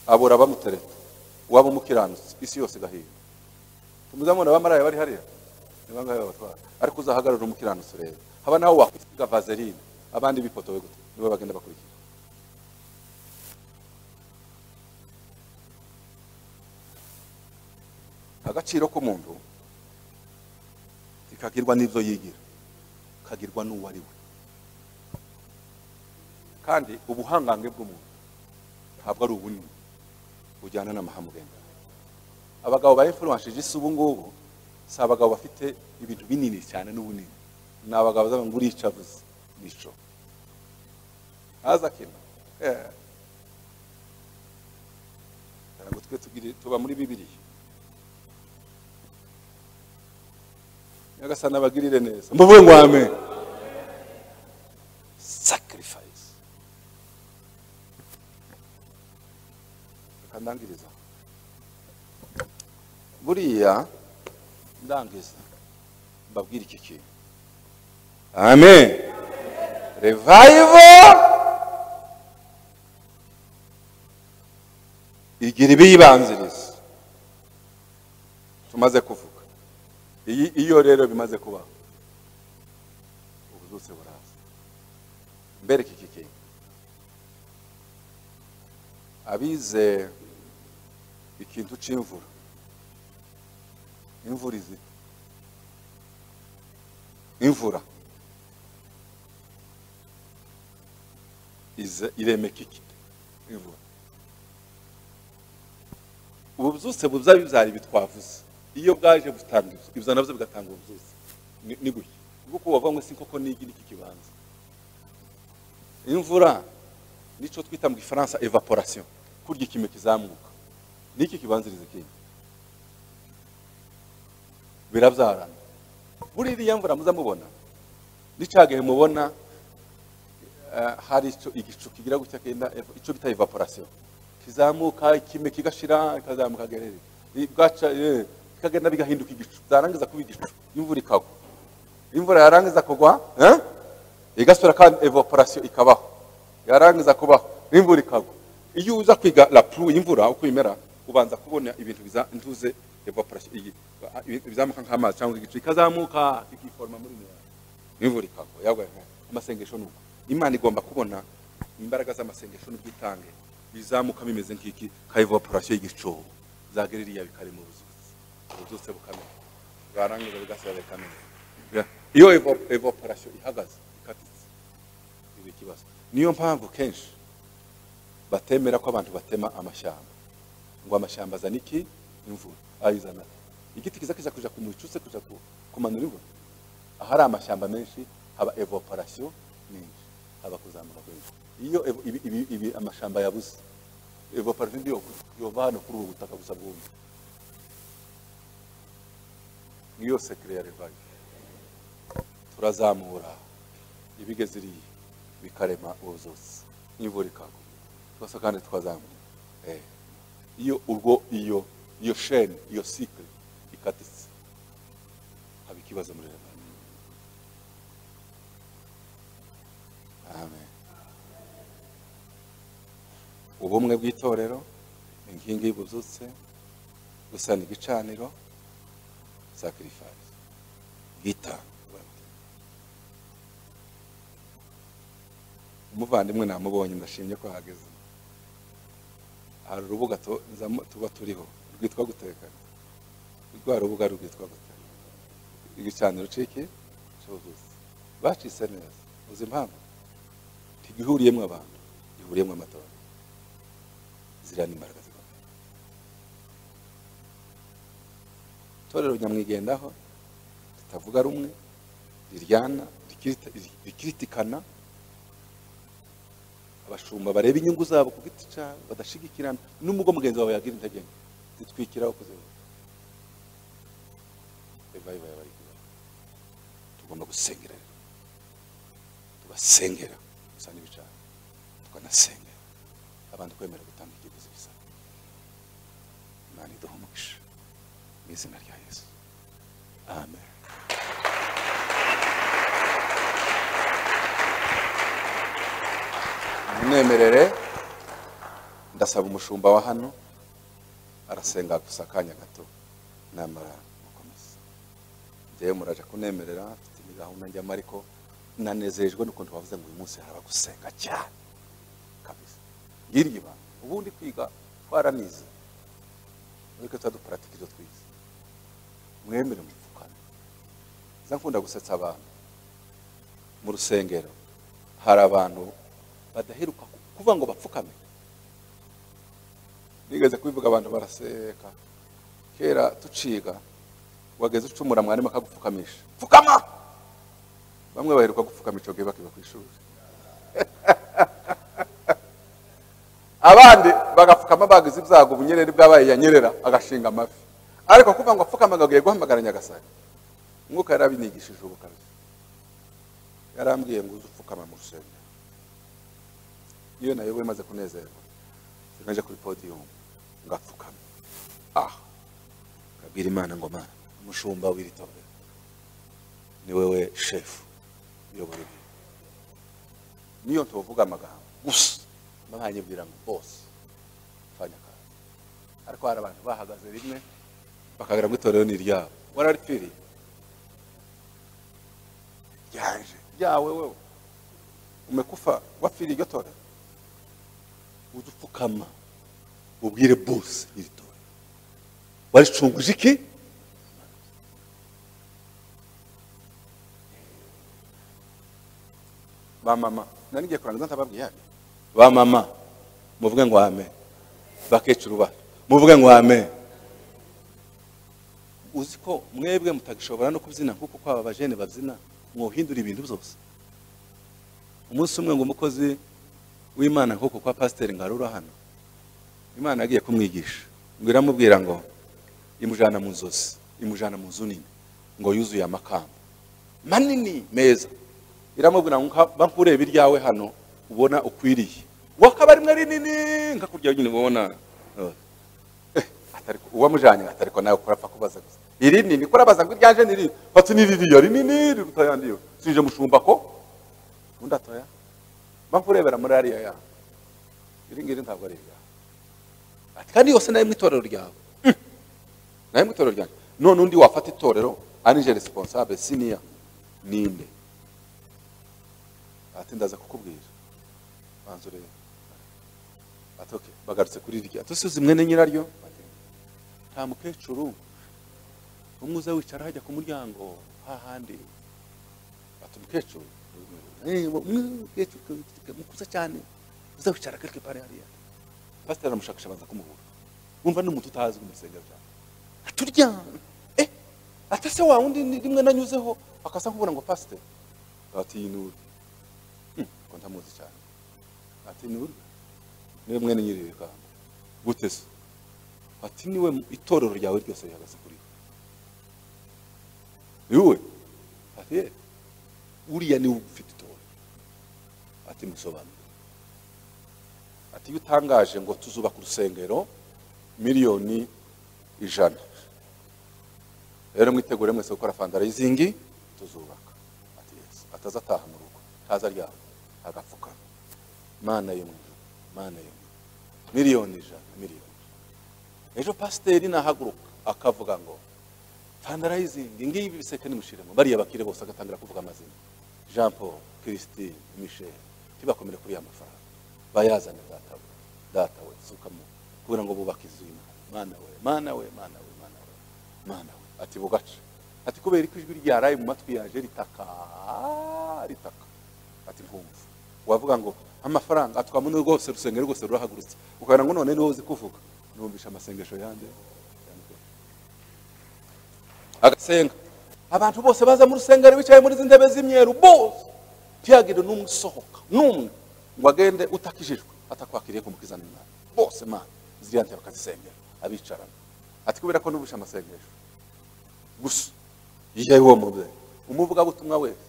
abura abamutereta waba umukiranutse isi yose igahinda tumuzamura abamaraya bari hariya ni bangahe babatwara ariko uzahagarara umukiranutse rero haba naho wakwisiga vaseline abandi bipotowe gute nibo bagenda bakurikira agaciro k'umuntu kikagirwa n'ibyo yigira kagirwa n'uwo ari we kandi ubuhangange bw'umuntu ntabwo ari ubunini bujyana n'amahamugenda abagabo ba influence isi ubu ngubu si abagabo bafite ibintu binini cyane n'ubunini ni abagabo bazavuga ngo urica buze nico haza kino eh. ntabwo twe tugire tuba muri bibiliya nyagasani abagirire neza mvuge ngo amen sacrifice reka ndangiriza buriya ndangiza mbabwire iki kintu amen revival igira ibiyibanziriza tumaze kuvuga iyi iyo rero bimaze kubaho ubuzutse buraza mbereke iki kintu abize ikintu c'imvura imvura izi imvura ize iremeka iki imvura ubu byose buza bibyara ibi twavuze iyo bwaje butanga ibyo ibyo nabyo bigatanga ubu byose ni gutya kuko wavuga ngo si koko n'igi n'iki kibanza imvura nicyo twita mu gifaransa evaporation kurya ikime kizamuka niki kibanziriza ikindi birabyarana buriya mvura muza mubona gihe mubona eh, hari icyo igicu kigira gutya kenda icyo bita evaporation kizamuka ikime kigashira kikazamuka gerere bwaca eh, bikagenda bigahinduka igicu byarangiza kuba igicu imvura ikagwa imvura yarangiza kugwa eh, igasubira kandi evaporation ikabaho yarangiza kubaho imvura ikagwa iyo uza kwiga la pluie imvura uko imera ubanza kubona ibintu biza ntuze evaporation iyi- ibi- bizamuka nk'amazi cyangwa igicu ikazamuka ikiforma muri mwe imvura ikagwa yagwa amasengesho nuko imana igomba kubona imbaraga z'amasengesho n'ubwitange bizamuka bimeze nk'iki ka evaporation y'igicu zagera iriya bikari mu buzutsi ubuzutse bukamera bwarangiza bigasira bikamera Ya- iyo evo- evaporation ihagaze ikatitse iba ikibazo niyo mpamvu kenshi batemera ko abantu batema amashyamba ngo amashyamba azana iki imvura ayizana igiti kiza kiza kuja kumwicutse kuja ku- kumanurirwa ahari amashyamba menshi haba evaporasiyo nyinshi haba kuzamuka kwinshi iyo evo- ibi, ibi, ibi amashyamba yabuze evaporasiyo ndi yova hano kuri ubu butaka gusa bwumye niyo sekire ya revayi turazamura ibigeze iriya bikarema ubuzuzi n'imvura ikagwa twese kandi twazamura Eh. iyo urwo iyo iyo sheni iyo sikire ikatitse haba ikibazo muri revayi amen ubumwe bw'itorero inkingi y'ubuzutse gusana igicaniro sacrifice gitanga umuvandimwe namubonye ndashimye ko hageze hari urubuga tu- nzamu- tuba turiho rwitwa gutekana rwa rubuga rwitwa gutekana igicaniro ciki cyuzuze bacise neza uzi impamvu ntigihuriyemo abantu gihuriyemo amatora ziriya ni imbaraga zikomeye itorero nyamwigendaho ritavuga rumwe riryana rikirita- rikiritikana abashumba bareba inyungu zabo ku giti cyabo badashigikirana n'ubwo mugenzi wawe yagira intege nke zitwikiraho kuzibuka revival yaba ari kuba tugomba gusengera rero tugasengera gusa n'ibicana tukanasengera abantu kwemera gutanga ikiguzi bisaba imana iduha umugisha mu izina rya yesu amen munemerere ndasaba umushumba wa hano arasenga gusa akanya gato namara gukomeza njyewe muraje kunemerera mfite indi gahunda njyamo ariko nanezejwe n'ukuntu bavuze ngo uyu munsi haraba gusenga cyane kabisa ngiryo ibanga ubundi kwiga twaranize ariko tuba duparatike ibyo twize mwemere mupfukane nza nkunda gusetsa abantu mu rusengero hari abantu badaheruka ku- kuvuga ngo bapfukame bigeze kubivuga abantu baraseka kera tuciga wageze ucumura mwarimu akagupfukamisha pfukama bamwe baheruka gupfukama icyo gihe bakiba ku ishuri abandi bagapfukama bagize ibyago ubunyereri bwabaye yanyerera agashinga amafi ariko kuvuga ngo apfukame ngo agiye guhamagara nyagasani umwuka yarabinigishije ubukarazi yarambwiye ngo uze upfukama mu rusengero iyo nayoboye maze kunezerwa naje kuri podiyumu ngapfukama aha nkabwira imana ngo mana umushumba w'iri torero ni wowe shefu uyobora ibi niyo tuvuga amagambo gusa mba nkanyibwira ngo bose fanya akazi ariko hari abantu bahagaze rimwe bakagira ngo itorero ni iryabo wararipfiriye ryaje ryawe wewe umekufa wafiri iryo torero uze upfukama ubwire bose iri torero waricunguje iki ba mama nari ngiye kurangiza ntababwiye hano ba mama muvuge ngo amen bakecuru ba muvuge ngo amen uzi ko mwebwe mutagishobora no kubyina nk'uko kwaba abajene babyina mwohindura ibintu byose umunsi umwe ngo umukozi w'imana nk'uko kwa pasiteri ngarura hano imana yagiye kumwigisha ngo iramubwira ngo imujyana mu nzozi imujyana mu nzu nini ngo yuzuye amakamba manini meza iramubwira ngo nka- ba nkurebe iryawe hano ubona ukwiriye wakaba rimwe rinini nkakurya nyine ubona Oh. atari uwamujanye atari ko nawe kurapfa kubaza gusa iri nini kurabaza ngo iryaje ni riri fata ni ririya rinini riruta ayandi yo sije mushumba ko undi atoya mpamvu urebera muri ariya yawe iri ngiri ntabwo ari iryawe ati kandi yose nayo mu itorero ryawe Mm. nayo mu itorero ryanjye none undi wafata itorero anije responsable senior ninde ati ndaza kukubwira banza urebe ati okay bagarutse kuri irya tusize mwene nyiraryo nta mukecuru umwe uza wicara hajya ku muryango hahandi ati umukecuru Eh, umwe umukecuru mukuza cyane uza wicara quelque part hariya pasiteri aramushakisha abanza kumubura wumva n'umuntu utazwi mu rusengero cyane turya ate se wa wundi ni- rimwe nanyuzeho akasa nkubona ngo pasiteri ati iyi nuru ngo ndamuzi cyane ati nuru niwe mwene nyiri iri kamba gute se ati niwe mu- itorero ryawe ryose rihagaze kuri we ni wowe ati ye uriya niwe ufite itorero ati musobanure ati iyo utangaje ngo tuzubaka urusengero miliyoni ijana rero mwitegure mwese gukora fandarayizingi tuzubaka ati yesu ataza ataha mu rugo ataza aryama agapfukama mana yo mu ijuru mana yo mu ijuru miliyoni ijana miliyoni ejo pasiteri nahaguruka akavuga ngo fandarayizingi ngibi biseke nimushiremo bariya bakire bose agatangira kuvuga amazina jean paul christine michel ntibakomere kuri ya mafaranga bayazane datawe datawe sukamo kubera ngo bubake inzu y'imana mana we mana we mana we mana we mana we ati bugace ati kubera ko ijwi ryaraye mu matwi yaje ritaka ritaka ati nkumva wavuga ngo amafaranga atwamo n'urwo rwose rusengero rwose rurahagurutse ukabona ngo none ni wowe uzi kuvuga numvisha amasengesho yande agasenga abantu bose baza mu rusengero bicaye muri izi ntebe z'imyeru bose ntiyagire n'umwe usohoka n'umwe ngo agende utakijijwe atakwakiriye kumukizana imana bose mana ziriya ntebe bakazisengera abicarana ati kubera ko numvisha amasengesho gusa yewe uwo mubyeyi umuvugabutumwa wese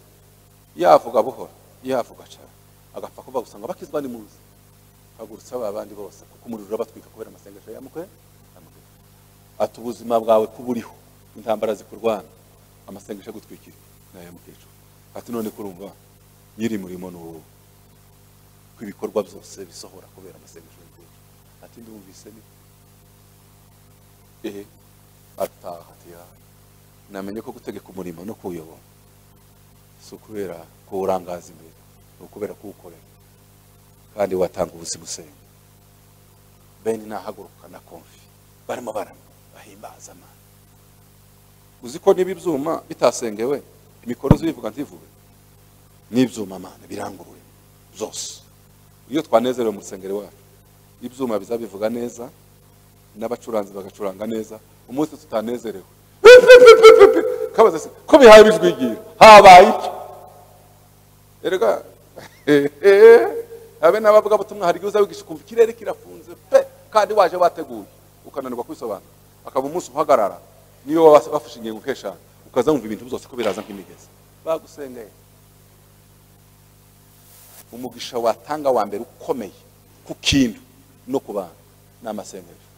yavuga buhoro yavuga cyane agapfa kuvuga gusa ngo abakizwa ni muzi hagurutsa ba bandi bose kuko umuriro urabatwika kubera amasengesho yamukwe yamukwe ati ubuzima bwawe kuburiho intambara zikurwana amasengesho agutwikira nayo mukecuru ati none kurumva nyiri murimo ni wowe ko ibikorwa byose bisohora kubera amasengesho y'umukecuru ati ndumvise ni ehe ataha ati ya namenye ko gutegeka umurimo no kuwuyobora si ukubera kuwurangaza imbere ni ukubera kuwukorera kandi watanga ubuzima usenga beni nahaguruka na konfi barimo barama bahimbaza amana uzi ko niba ibyuma bitasengewe imikoro zibivuga ntivuge n'ibyuma amana biranguruye byose iyo twanezerewe mu rusengero iwacu ibyuma bizabivuga neza n'abacuranzi bagacuranga neza umunsi tutanezerewe kabaza se ko bihaye bijwigira habaye iki erega habe n'abavuga butumwa hari igihe uza wigisha ukumva ikirere kirafunze pe kandi waje wateguye ukananirwa kwisobanura akaba umunsi uhagarara niyo waba wafashe ingingo nk'eshanu ukaza wumva ibintu byose ko biraza nk'imigezi bagusengeye umugisha watanga wa mbere ukomeye ku kintu no ku bantu ni amasengesho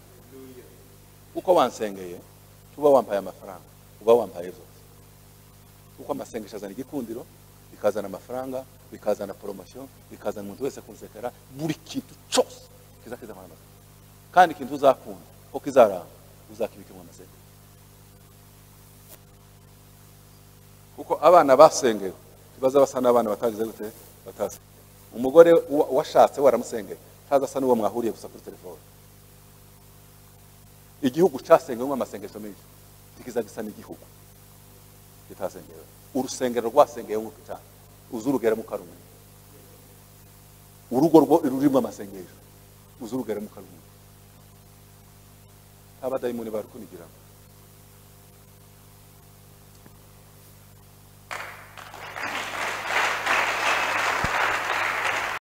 uko wansengeye tuba wampaye amafaranga uba wampaye byose kuko amasengesho azana igikundiro bikazana amafaranga bikazana poromosiyo bikazana umuntu wese kunsekera buri kintu cyose kiza kizana amafaranga kandi ikintu uzakunda ko kizaramba uzakibika mu amasengesho kuko abana basengewe ntibaza basa n'abana batagize gute batazi umugore wa- washatse waramusengeye ntaza asa n'uwo mwahuriye gusa kuri telefone igihugu cyasengewemo amasengesho menshi ntikiza gisa n'igihugu kitasengewe urusengero rwasengewe cyane uzurugeramo ukarumenya urugo rwo rurimo amasengesho uzurugeramo ukarumenya abadayimoni barukunigiramo